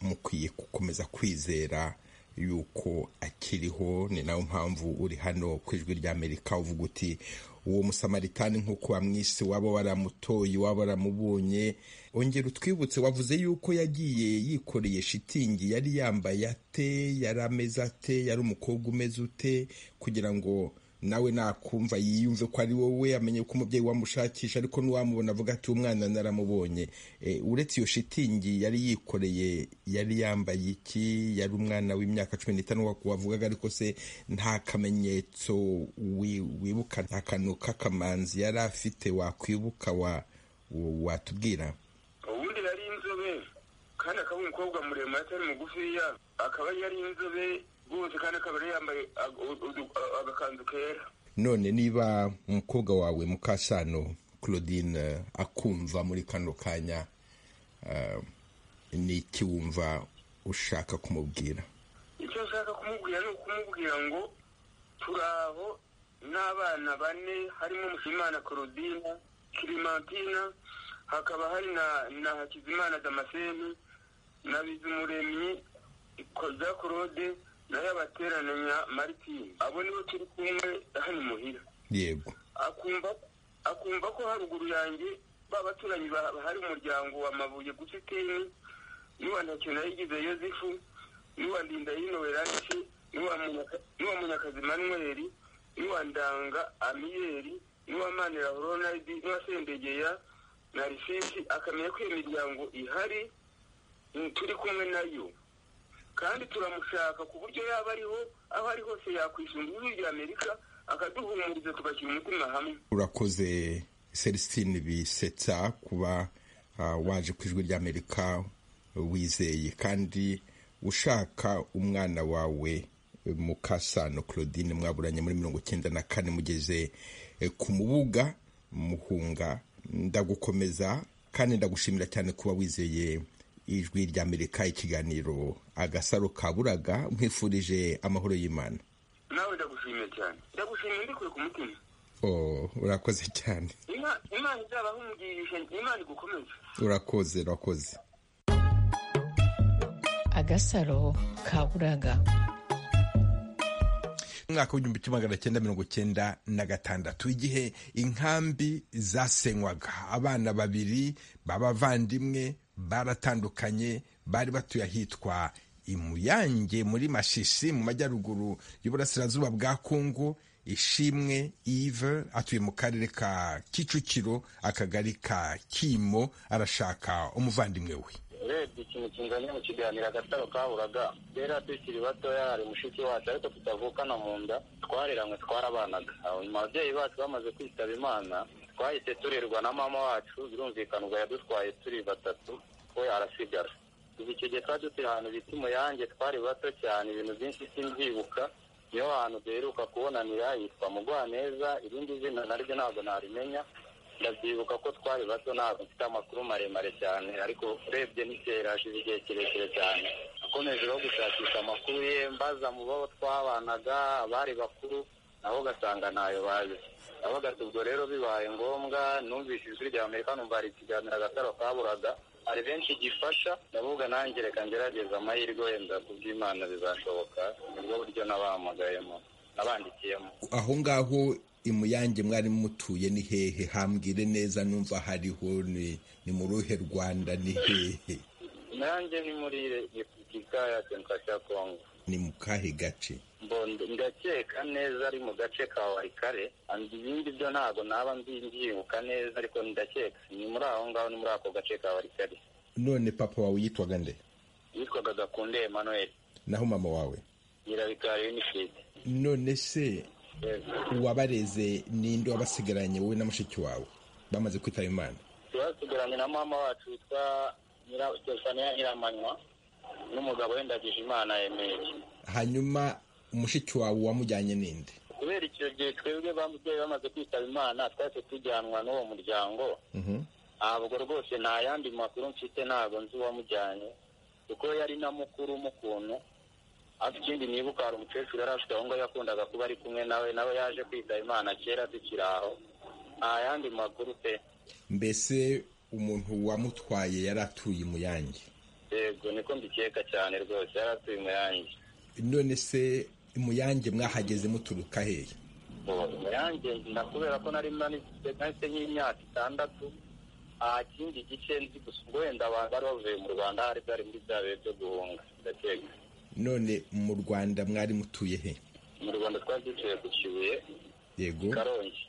mukwiye gukomeza kwizera yuko akiriho ni nayo mpamvu uri hano ku ijwi ry'amerika uvuga uti uwo musamaritani nk'uko wamwise waba waramutoye waba waramubonye ongera utwibutse wavuze yuko yagiye yikoreye shitingi yari yambaye ate yari ameze ate yari umukobwa umeze ute kugira ngo nawe nakumva yiyumve ko ari wowe amenye ko umubyeyi wamushakisha ariko n'uwamubona avuga ati umwana naramubonye uretse iyo shitingi yari yikoreye yari yambaye iki yari umwana w'imyaka cumi n'itanu wavugaga ariko se nta kamenyetso wibuka nta kantu k'akamanzi yari afite wakwibuka watubwira ubundi yari inzobe kandi akaba umukobwa muremure atari mugufiya akaba yari inzobe rwose kandi akaba yari yambaye agakanzu kera none niba umukobwa wawe mukasano claudine akumva muri kano kanya ni iki wumva ushaka kumubwira icyo nshaka kumubwira ni ukumubwira ngo turaho n'abana bane harimo mushimana claudine kirimantina hakaba hari na hakizimana damascene na bizumuremyi za claude nayo abateranya maritini abo nibo turi kumwe hano imuhira yego akumva akumva ko haruguru yanjye ba baturanyi ba- hari umuryango wa mabuye gusa iteye n'uwa ntacyo nayigize yosefu n'uwa ndindahino werance n'uwa Munyaka- n'uwa munyakazi manweri n'uwa ndanga amiyeri n'uwa manira ronaldi n'uwa sendegeya na risesi akamenya ko iyo miryango ihari mm, turi kumwe nayo kandi turamushaka ku buryo yaba ariho aho ari hose yakwishinga ijwi rya amerika akaduhumuriza tugashyira umutima hamwe urakoze celestine bisetsa kuba ah, waje ku ijwi ry'amerika wizeye kandi ushaka umwana wawe eh, mukasano claudine mwaburanye muri mirongo icyenda na kane mugeze eh, ku mubuga muhunga ndagukomeza kandi ndagushimira cyane kuba wizeye ijwi ry'amerika ikiganiro agasaro kaburaga mwifurije amahoro y'imana nawe ndagushimiye cyane ndagushimiye mbikuye ku mutima Oh, urakoze cyane Ima- imana izabaho umugisha imana igukomeze urakoze urakoze agasaro kaburaga umwaka w'igihumbi kimwe magana cyenda mirongo cyenda na gatandatu igihe inkambi zasenywaga abana babiri b'abavandimwe baratandukanye bari batuye ahitwa imuyange muri mashishi mu majyaruguru y'uburasirazuba bwa kongo ishimwe ive atuye mu karere ka kicukiro akagari ka kimo arashaka umuvandimwe we urebye ikintu kinganya mu kiganiro agasaro kaburaga rero tukiri batoya hari mushiki wacu ariko tutavukana mu nda twareranywe twarabanaga Aho ababyeyi bacu bamaze kwitaba imana twahise turerwa na mama wacu birumvikana ubwo yadutwaye turi batatu we arasigara ubu icyo gihe twari dutuye ahantu bita umuyange twari bato cyane ibintu byinshi simbyibuka niho hantu duheruka kubonanira yitwa mugwaneza irindi zina naryo ntabwo narimenya ndabyibuka ko twari bato ntabwo mfite amakuru maremare cyane ariko urebye n'ikera hashize igihe kirekire cyane nakomeje no gushakisha amakuru ye mbaza mu bo twabanaga abari bakuru nabo ugasanga ntayo bazi nabaga ubwo rero bibaye ngombwa numvise ijwi rya amerika numva hari ikiganiro agataro kaburaga hari benshi gifasha ndavuga nanjye reka ngerageza amahirwe wenda kubw'imana bizashoboka nibwo buryo nabahamagayemo nabandikiyemo aho ngaho imuyange mwari mutuye ni hehe hambwire neza numva hariho ni ni mu ruhe rwanda ni hehe nanjye ni muri repubulika ya demokarasi ya kongo ni mu kahe gace Mbondo- ndakeka neza ari mu gace ka warikare and ibindi byo ntabwo naba mbi- mbyibuka neza ariko ndakeka ni muri aho ngaho ni muri ako gace ka warikare none papa wawe yitwaga nde yitwaga gakunde emmanuel naho mama wawe nyirabikari yunifide none se uwabareze ninde wabasigaranye wowe na mushiki wawe bamaze kwitaba imana twasigaranye na mama wacu witwa Nyira- Stefania nyiramanywa n'umugabo wendagije imana emeli hanyuma mushiki wawe wamujyanye ninde kubera icyo gihe twebwe bamubyeyi bamaze kwitaba imana twahise tujyanwa n'uwo muryango Mhm. ntabwo rwose nta yandi makuru mfite ntabwo nzi uwamujyanye kuko yari na mukuru w'umukuntu ariko ikindi nibuka hari umukecuru yari afite aho ngaho yakundaga kuba ari kumwe nawe nawe yaje kwitaba imana kera tukiri aho nta yandi makuru pe mbese umuntu wamutwaye yari atuye imuyange yego niko mbikeka cyane rwose yari atuye mu yanjye none se muyange mwahageze muturuka hehe muyange ndakubera ko nari nanifite nahise nk'imyaka itandatu aha kindi gice nzi gusa ubwo wenda abantu bari bavuye mu rwanda hari bari muri bya bihe byo guhunga ndakeka none mu rwanda mwari mutuye he mu rwanda twari dutuye ku kibuye yego karongi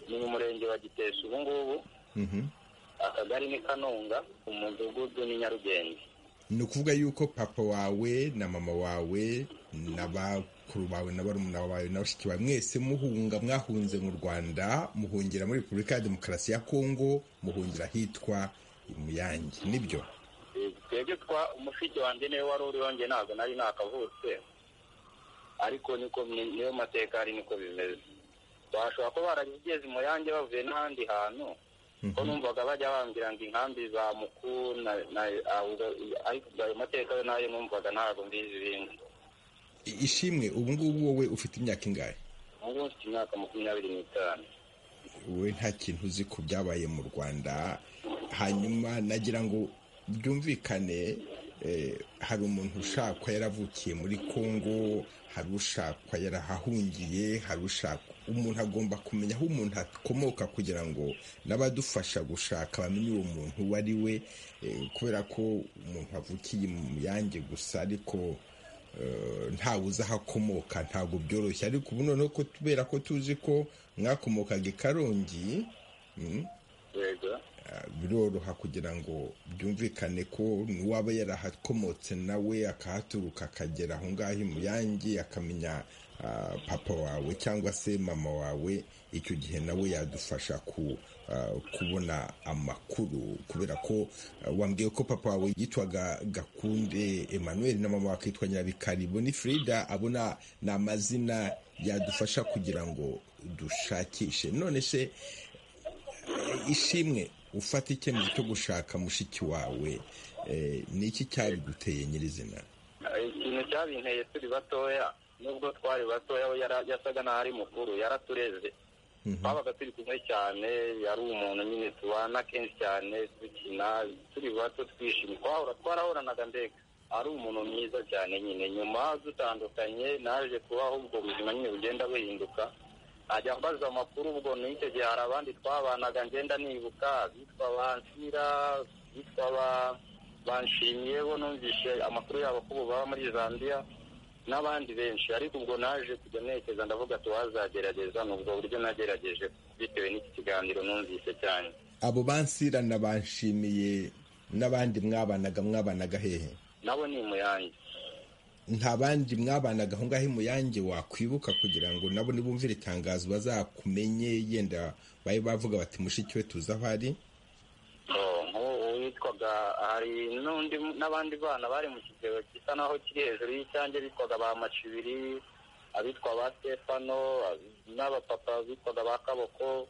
ni mu murenge wa giteshi ubu ngubu Mhm. akagari ni kanunga umudugudu ni nyarugenge ni ukuvuga yuko papa wawe na mama wawe na bakuru bawe na barumuna bawe na bashiki bawe mwese muhunga mwahunze mu rwanda muhungira muri repubulika ya demokarasi ya kongo muhungira ahitwa muyange nibyo Eh, twebwe twa umushiki wanjye niwe wari uri wanjye ntabwo nari nakavutse ariko niko ni- niyo mateka ari niko bimeze bashobora kuba barageze mu yanjye bavuye n'ahandi hantu ko numvaga bajya bambwira ngo inkambi za muku na- na- ahubwo- ariko ayo mateka yo nayo numvaga ntabwo mbizi ibindi I- ishimwe ubu ngubu wowe ufite imyaka ingahe ubu ngubu mfite imyaka makumyabiri n'itanu wowe nta kintu uzi ku byabaye mu rwanda hanyuma nagira ngo byumvikane eh, hari umuntu ushakwa yaravukiye muri kongo hari ushakwa yarahahungiye hari ushakwa umuntu agomba kumenya aho umuntu akomoka kugira ngo n'abadufasha gushaka bamenye uwo muntu uwo ari we eh, kubera ko umuntu avukiye mu yange gusa ariko ntawe uzi aho akomoka ntabwo byoroshye ariko ubu noneho ko kubera ko tuzi ko mwakomokaga i karongi mm, yego ah, biroroha kugira ngo byumvikane ko n'uwaba yarahakomotse nawe akahaturuka akagera aho ngaho i muyange akamenya ah, papa wawe cyangwa se mama wawe icyo gihe nawe yadufasha ku ah, kubona amakuru kubera ko ah, wambwiye ko papa wawe yitwaga gakunde emmanuel na mama wakitwa nyirabikari bonifrida abona ni amazina yadufasha kugira ngo dushakishe none se ishimwe ufata icyemezo cyo gushaka mushiki wawe eh, ni iki cyabiguteye nyirizina ikintu cyabinteye turi batoya nubwo twari batoya we yara- yasaga n'aho ari mukuru yaratureze twabaga turi kumwe cyane yari umuntu nyine tubana kenshi cyane dukina turi bato twishimye twahora twarahoranaga mbega ari umuntu mwiza cyane nyine nyuma dutandukanye naje kubaho ubwo buzima nyine bugenda buhinduka ajya ambaza amakuru ubwo n'icyo gihe hari abandi twabanaga ngenda nibuka bitwa bansira bitwa ba banshimiye bo numvise amakuru yabo ko ubu baba muri zambia n'abandi benshi ariko ubwo naje kujya ntekereza ndavuga ati wazagerageza ni ubwo buryo nagerageje bitewe n'iki kiganiro numvise cyane abo bansirana banshimiye n'abandi mwabanaga mwabanaga hehe nabo ni muyange nta bandi mwabanaga aho ngaho imuyange wakwibuka kugira ngo nabo nibumvire itangazo bazakumenye yenda babe bavuga bati mushiki we tuzi aho ari Oh, nk'uwo witwaga hari n'undi n'abandi bana bari mu kigero gisa naho kiri hejuru y'icyange bitwaga ba macibiri abitwa ba stefano n'abapapa bitwaga ba kaboko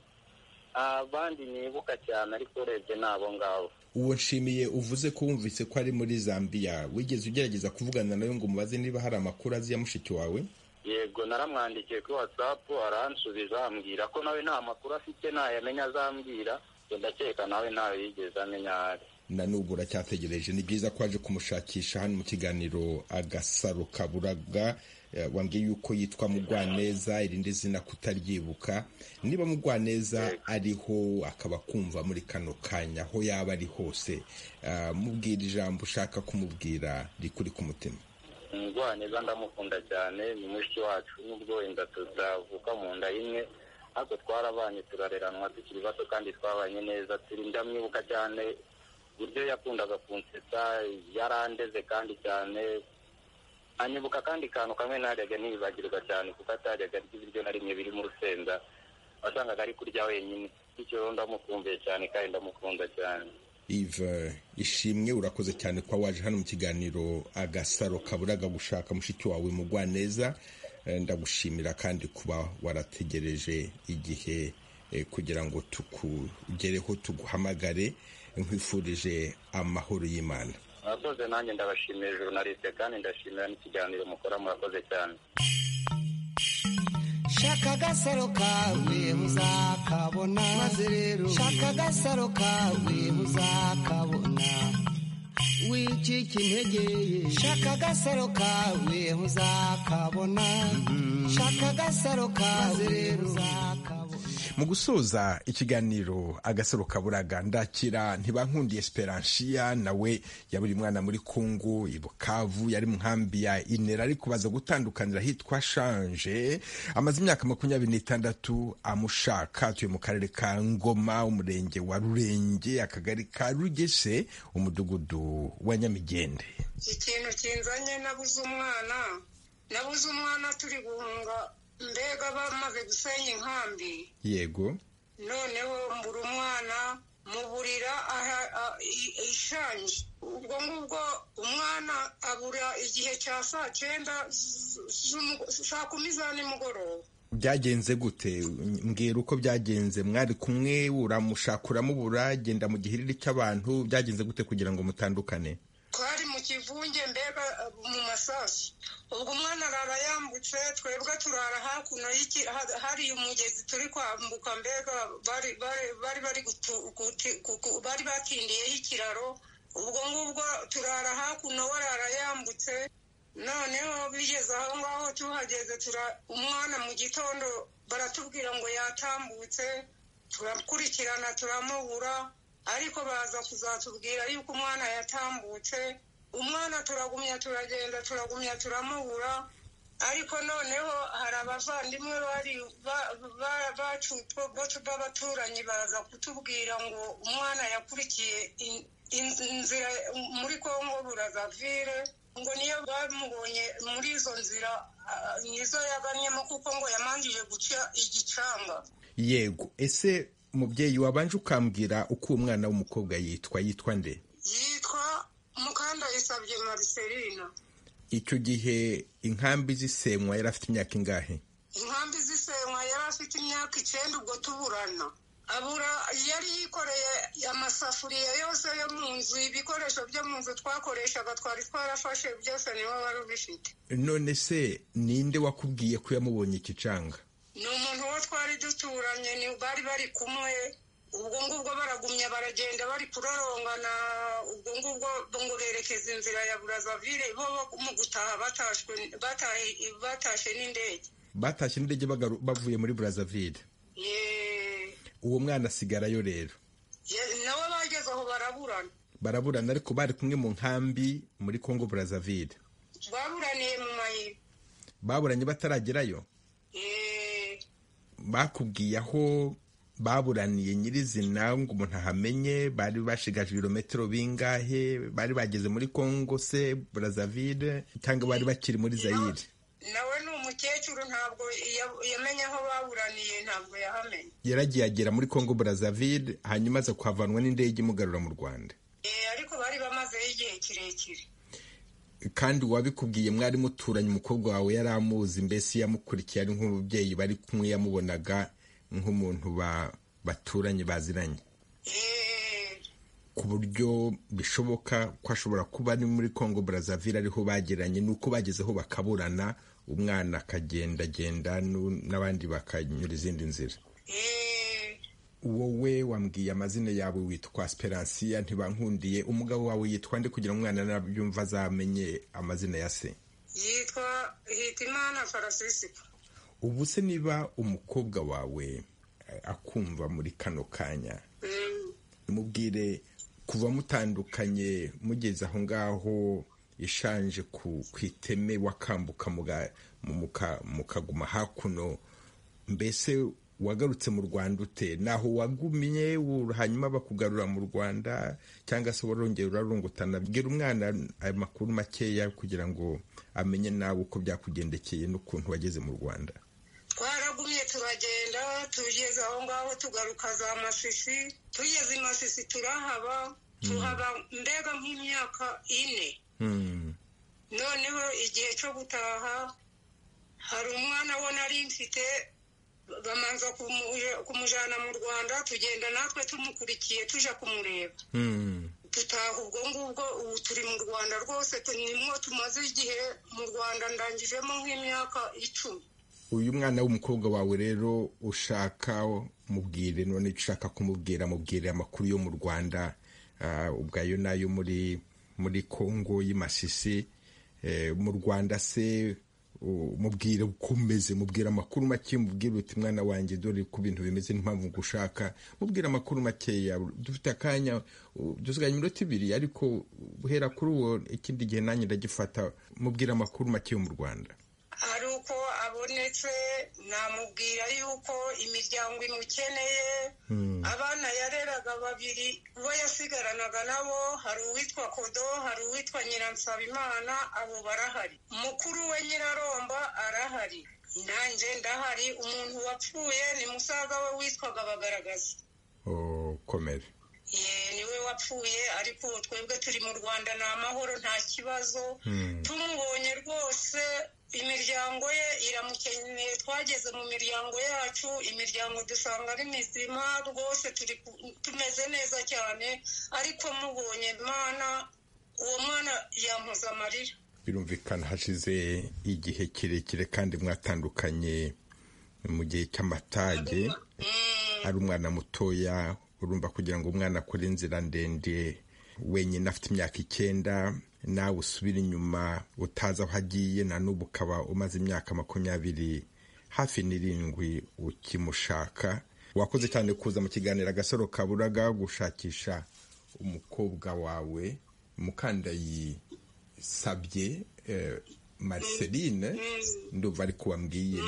abandi nibuka cyane ariko urebye ni abo ngabo uwo nshimiye uvuze ko wumvise ko ari muri zambiya wigeze ugerageza kuvugana nawe ngo umubaze niba hari amakuru azi ya mushiki wawe yego naramwandikiye kuri watsapu aransubiza ambwira ko nawe nta makuru afite ntayamenya azambwira ngo ndakeka nawe ntayo yigeze amenya aho ari na n'ubwo uracyategereje ni byiza ko waje kumushakisha hano mu kiganiro agasaro kaburaga Eh, wambwiye yuko yitwa mugwaneza irindi zina kutaryibuka niba mugwaneza ariho akaba kumva muri kano kanya aho yaba ari hose ah, mubwira ijambo ushaka kumubwira rikuri ku mutima umugwaneza ndamukunda cyane ni mushiki wacu n'ubwo wenda tutavuka mu nda imwe ariko twarabanye turareranwa tukiri bato kandi twabanye neza turi ndamwibuka cyane uburyo yakundaga kunsetsa yarandeze kandi cyane anyibuka kandi kantu kamwe ntajyaga nibagirwa cyane kuko atajyaga arya ibiryo na rimwe birimo urusenda wasangaga ari kurya wenyine bityo rero ndamukumbuye cyane kandi ndamukunda cyane ive ishimwe urakoze cyane kuba waje hano mu kiganiro agasaro kaburaga gushaka mushiki wawe mugwaneza Eh, ndagushimira kandi kuba warategereje igihe eh, kugira ngo tukugereho tuguhamagare nkwifurije amahoro y'imana murakoze nanjye ndabashimiye jurnaliste kandi ndashimira n'ikiganiro mukora murakoze cyane shaka agasaro kawe muzakabona maze rero shaka agasaro kawe muzakabona wicika intege shaka agasaro kawe ntuzakabona shaka agasaro kawe ntuzakabona mu gusoza ikiganiro agasaro kaburaga ndakira ntibankundiye esperansiya nawe yaburi mwana muri kungu i bukavu yari mu nkambi ya inera ariko baza gutandukanira hitwa shanje amaze imyaka makumyabiri n'itandatu amushaka atuye mu karere ka ngoma umurenge wa rurenge akagari ka rugese umudugudu wa nyamigende ikintu kinzanye nabuze umwana nabuze umwana turi guhunga mbega bamaze gusenya inkambi yego noneho mbura umwana muburira aha- a- i- ishanje ubwo ngubwo umwana abura igihe cya saa cyenda z- z'umu- saa kumi za nimugoroba byagenze gute mbwira uko byagenze mwari kumwe uramushaka uramubura genda mu gihiriri cy'abantu byagenze gute kugira ngo mutandukane twari mu kivunge mbega uh, mu masasu ubwo umwana arara yambutse twebwe turara hakuno y'iki- ha- hari umugezi turi kwambuka mbega bari bari- bari bari gutu- guti- gu- gu- bari batindiyeho ikiraro ubwo ngubwo turara hakuno warara yambutse noneho bigeze aho ngaho tuhageze tura umwana mu gitondo baratubwira ngo yatambutse turakurikirana turamubura ariko baza kuzatubwira yuko umwana yatambutse umwana turagumya turagenda turagumya turamubura ariko noneho hari abavandimwe bari ba- ba- bacutswe bo- b'abaturanyi baza kutubwira ngo umwana yakurikiye in- in- inzira muri kongo burazavire ngo niyo bamubonye muri izo nzira ah, nizo yaganyemo kuko ngo yamanjije guca igicanga yego ese mubyeyi wabanje ukambwira uko uwo mwana w'umukobwa yitwa yitwa nde yitwa mukandayisabye mariselina icyo gihe inkambi zisenywa yari afite imyaka ingahe inkambi z'isenywa yari afite imyaka icyenda ubwo tuburana abura yari yikoreye amasafuriya yose yo mu nzu ibikoresho byo mu nzu twakoreshaga twari twarafashe byose niwe wari ubifite none se ninde wakubwiye ko yamubonye ikicanga ni umuntu wo twari duturanye ni bari bari kumwe ubwo ngubwo baragumya baragenda bari kurarongana ubwo ngubwo ngo berekeza inzira ya burazavire bo bo mu gutaha batashwe batahe- batashye n'indege batashye n'indege bagaru- bavuye muri burazavire Ye- uwo mwana asigarayo rero ye- nawe bageze aho baraburana baraburana ariko bari kumwe mu nkambi muri congo burazavire baburaniye mu mayira baburanye bataragerayo Eh, bakubwiye aho baburaniye nyirizina ngo umuntu ahamenye bari bashigaje ibirometero bingahe bari bageze muri congo se burazavire cyangwa bari bakiri muri zayire nawe ni umukecuru ntabwo iya- yamenye aho baburaniye ntabwo yahamenye yaragiye agera muri congo burazavire hanyuma aza kuhavanwa n'indege imugarura mu rwanda Eh, ariko bari bamazeho igihe kirekire kandi uwabikubwiye mwari muturanye umukobwa wawe yari amuzi mbese yamukurikiye ari nk'umubyeyi bari kumwe yamubonaga nk'umuntu ba- baturanye baziranye Eh, ku buryo bishoboka ko ashobora kuba ari muri congo burazavire ariho bagiranye ni uko bagezeho bakaburana umwana akagendagenda nu- n'abandi bakanyura izindi nzira eh, wowe wambwiye amazina yawe witwa speransiya ntibankundiye umugabo wawe yitwa nde kugira ngo umwana nabyumva azamenye amazina ya se yitwa hitimana farasisika ubu se niba umukobwa wawe eh, akumva muri kano kanya Mm, mubwire kuva mutandukanye mugeze aho ngaho ishanje ku ku iteme wakambuka muga- mu- muka- mukaguma hakuno mbese wagarutse mu rwanda ute naho wagumye wu- hanyuma bakugarura mu rwanda cyangwa se warongera urarungutana bwira umwana ayo makuru makeya kugira ngo amenye nawe uko byakugendekeye n'ukuntu wageze mu rwanda twaragumye turagenda tugeze aho ngaho tugaruka za masisi tugeze i masisi turahaba tuhaba mbega nk'imyaka ine Hmm. noneho igihe cyo gutaha hari umwana we nari mfite bamanza kumu- kumujyana mu rwanda tugenda natwe tumukurikiye tujya kumureba Hmm. dutaha ubwo ngubwo ubu turi mu rwanda rwose tu- nimwo tumaze igihe mu rwanda ndangijemo nk'imyaka icumi uyu mwana w'umukobwa wawe rero ushaka mubwire none icyo ushaka kumubwira mubwire amakuru yo mu rwanda ah, ubwayo n'ayo muri muri kongo y'Imasisi mu rwanda se mubwira uko umeze mubwira amakuru make mubwira uti mwana wanjye dore ko ibintu bimeze n'impamvu ngushaka mubwira amakuru makeya dufite akanya dusigaye iminota ibiri ariko guhera kuri uwo ikindi gihe nanjye ndagifata mubwira amakuru make yo mu rwanda hari uko abonetse namubwira yuko imiryango imukeneye abana yareraga babiri bo yasigaranaga nabo hari uwitwa kodo hari uwitwa nyiransabimana abo barahari mukuru we nyiraromba arahari nanjye ndahari umuntu wapfuye ni musaza we witwaga bagaragaza komere niwe wapfuye ariko twebwe turi mu rwanda ni amahoro nta kibazo tumubonye rwose imiryango ye iramukeneye twageze mu miryango yacu imiryango dusanga ari mizima rwose turi tumeze neza cyane ariko mubonye mwana uwo mwana yampuze amarira birumvikana hashize igihe kirekire kandi mwatandukanye mu gihe cy'amatage ari umwana mutoya urumva kugira ngo umwana akore inzira ndende wenyine afite imyaka icyenda nawe usubira inyuma utazi aho agiye na n'ubu ukaba umaze imyaka makumyabiri hafi n'irindwi ukimushaka wakoze cyane kuza mu kiganiro agasaro kaburaga gushakisha umukobwa wawe mukandayi sabye mariceline ndumva ariko wambwiye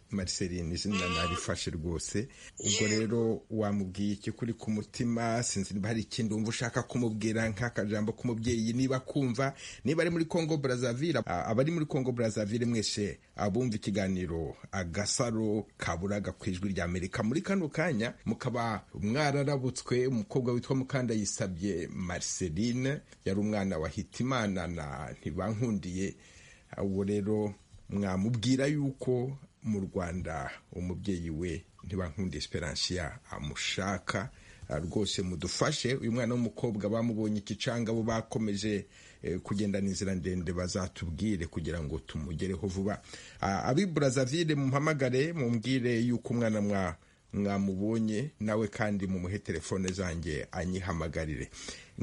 mariceline izina narifashe rwose ubwo rero wamubwiye iki kuri ku mutima sinzi niba hari ikindi wumva ushaka kumubwira nk'akajambo k'umubyeyi niba kumva niba ari muri congo brazaville abari muri congo brazaville mwese abumva ikiganiro agasaro kaburaga ku ijwi rya amerika muri kano kanya mukaba mwararabutswe umukobwa witwa mukanda yisabye mariceline yari umwana wa hitimana na ntibankundiye ubu rero mwamubwira yuko mu rwanda umubyeyi we ntibankunda esperansiya amushaka rwose mudufashe uyu mwana w'umukobwa bamubonye ikicanga bo bakomeje kugenda n'inzira ndende bazatubwire kugira ngo tumugereho vuba abi burazavire muhamagare mumbwire yuko umwana mwamubonye nawe kandi mumuhe telefone zanjye anyihamagarire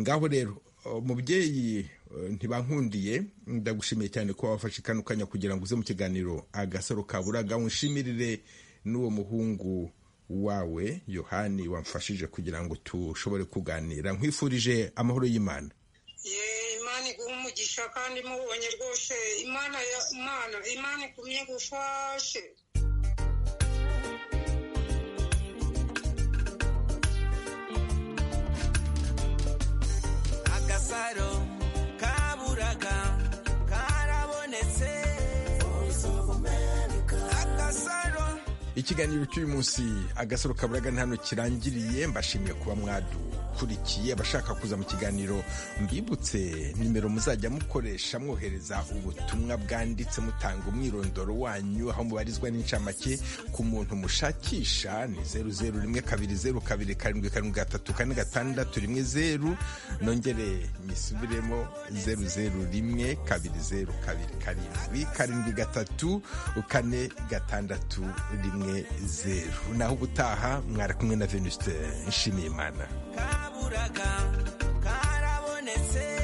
ngaho rero umubyeyi ntibankundiye ndagushimiye cyane ko wafashe kano kanya kugira ngo uze mu kiganiro agasaro kaburaga unshimirire n'uwo muhungu wawe yohani wamfashije kugira ngo tushobore kuganira nkwifurije amahoro y'imana imana iguha umugisha kandi mubonye rwose imana imana imana ikumye gufashe agasaro kaburaga karabonetse agasaro ikiganiro cy'uyu munsi agasaro kaburaga nta kirangiriye mbashimiye kuba mwadukurikiye abashaka kuza mu kiganiro mbibutse nimero muzajya mukoresha mwohereza ubutumwa bwanditse mutanga umwirondoro wanyu aho mubarizwa n'incamake ku muntu mushakisha ni zeru zeru rimwe kabiri zeru kabiri karindwi karindwi gatatu kane gatandatu rimwe zeru nongere nyisubiremo zeru zeru rimwe kabiri zeru kabiri karindwi karindwi gatatu kane gatandatu rimwe zeru naho ubutaha mwari kumwe na venuste nshimiyimana kaburaga karabonetse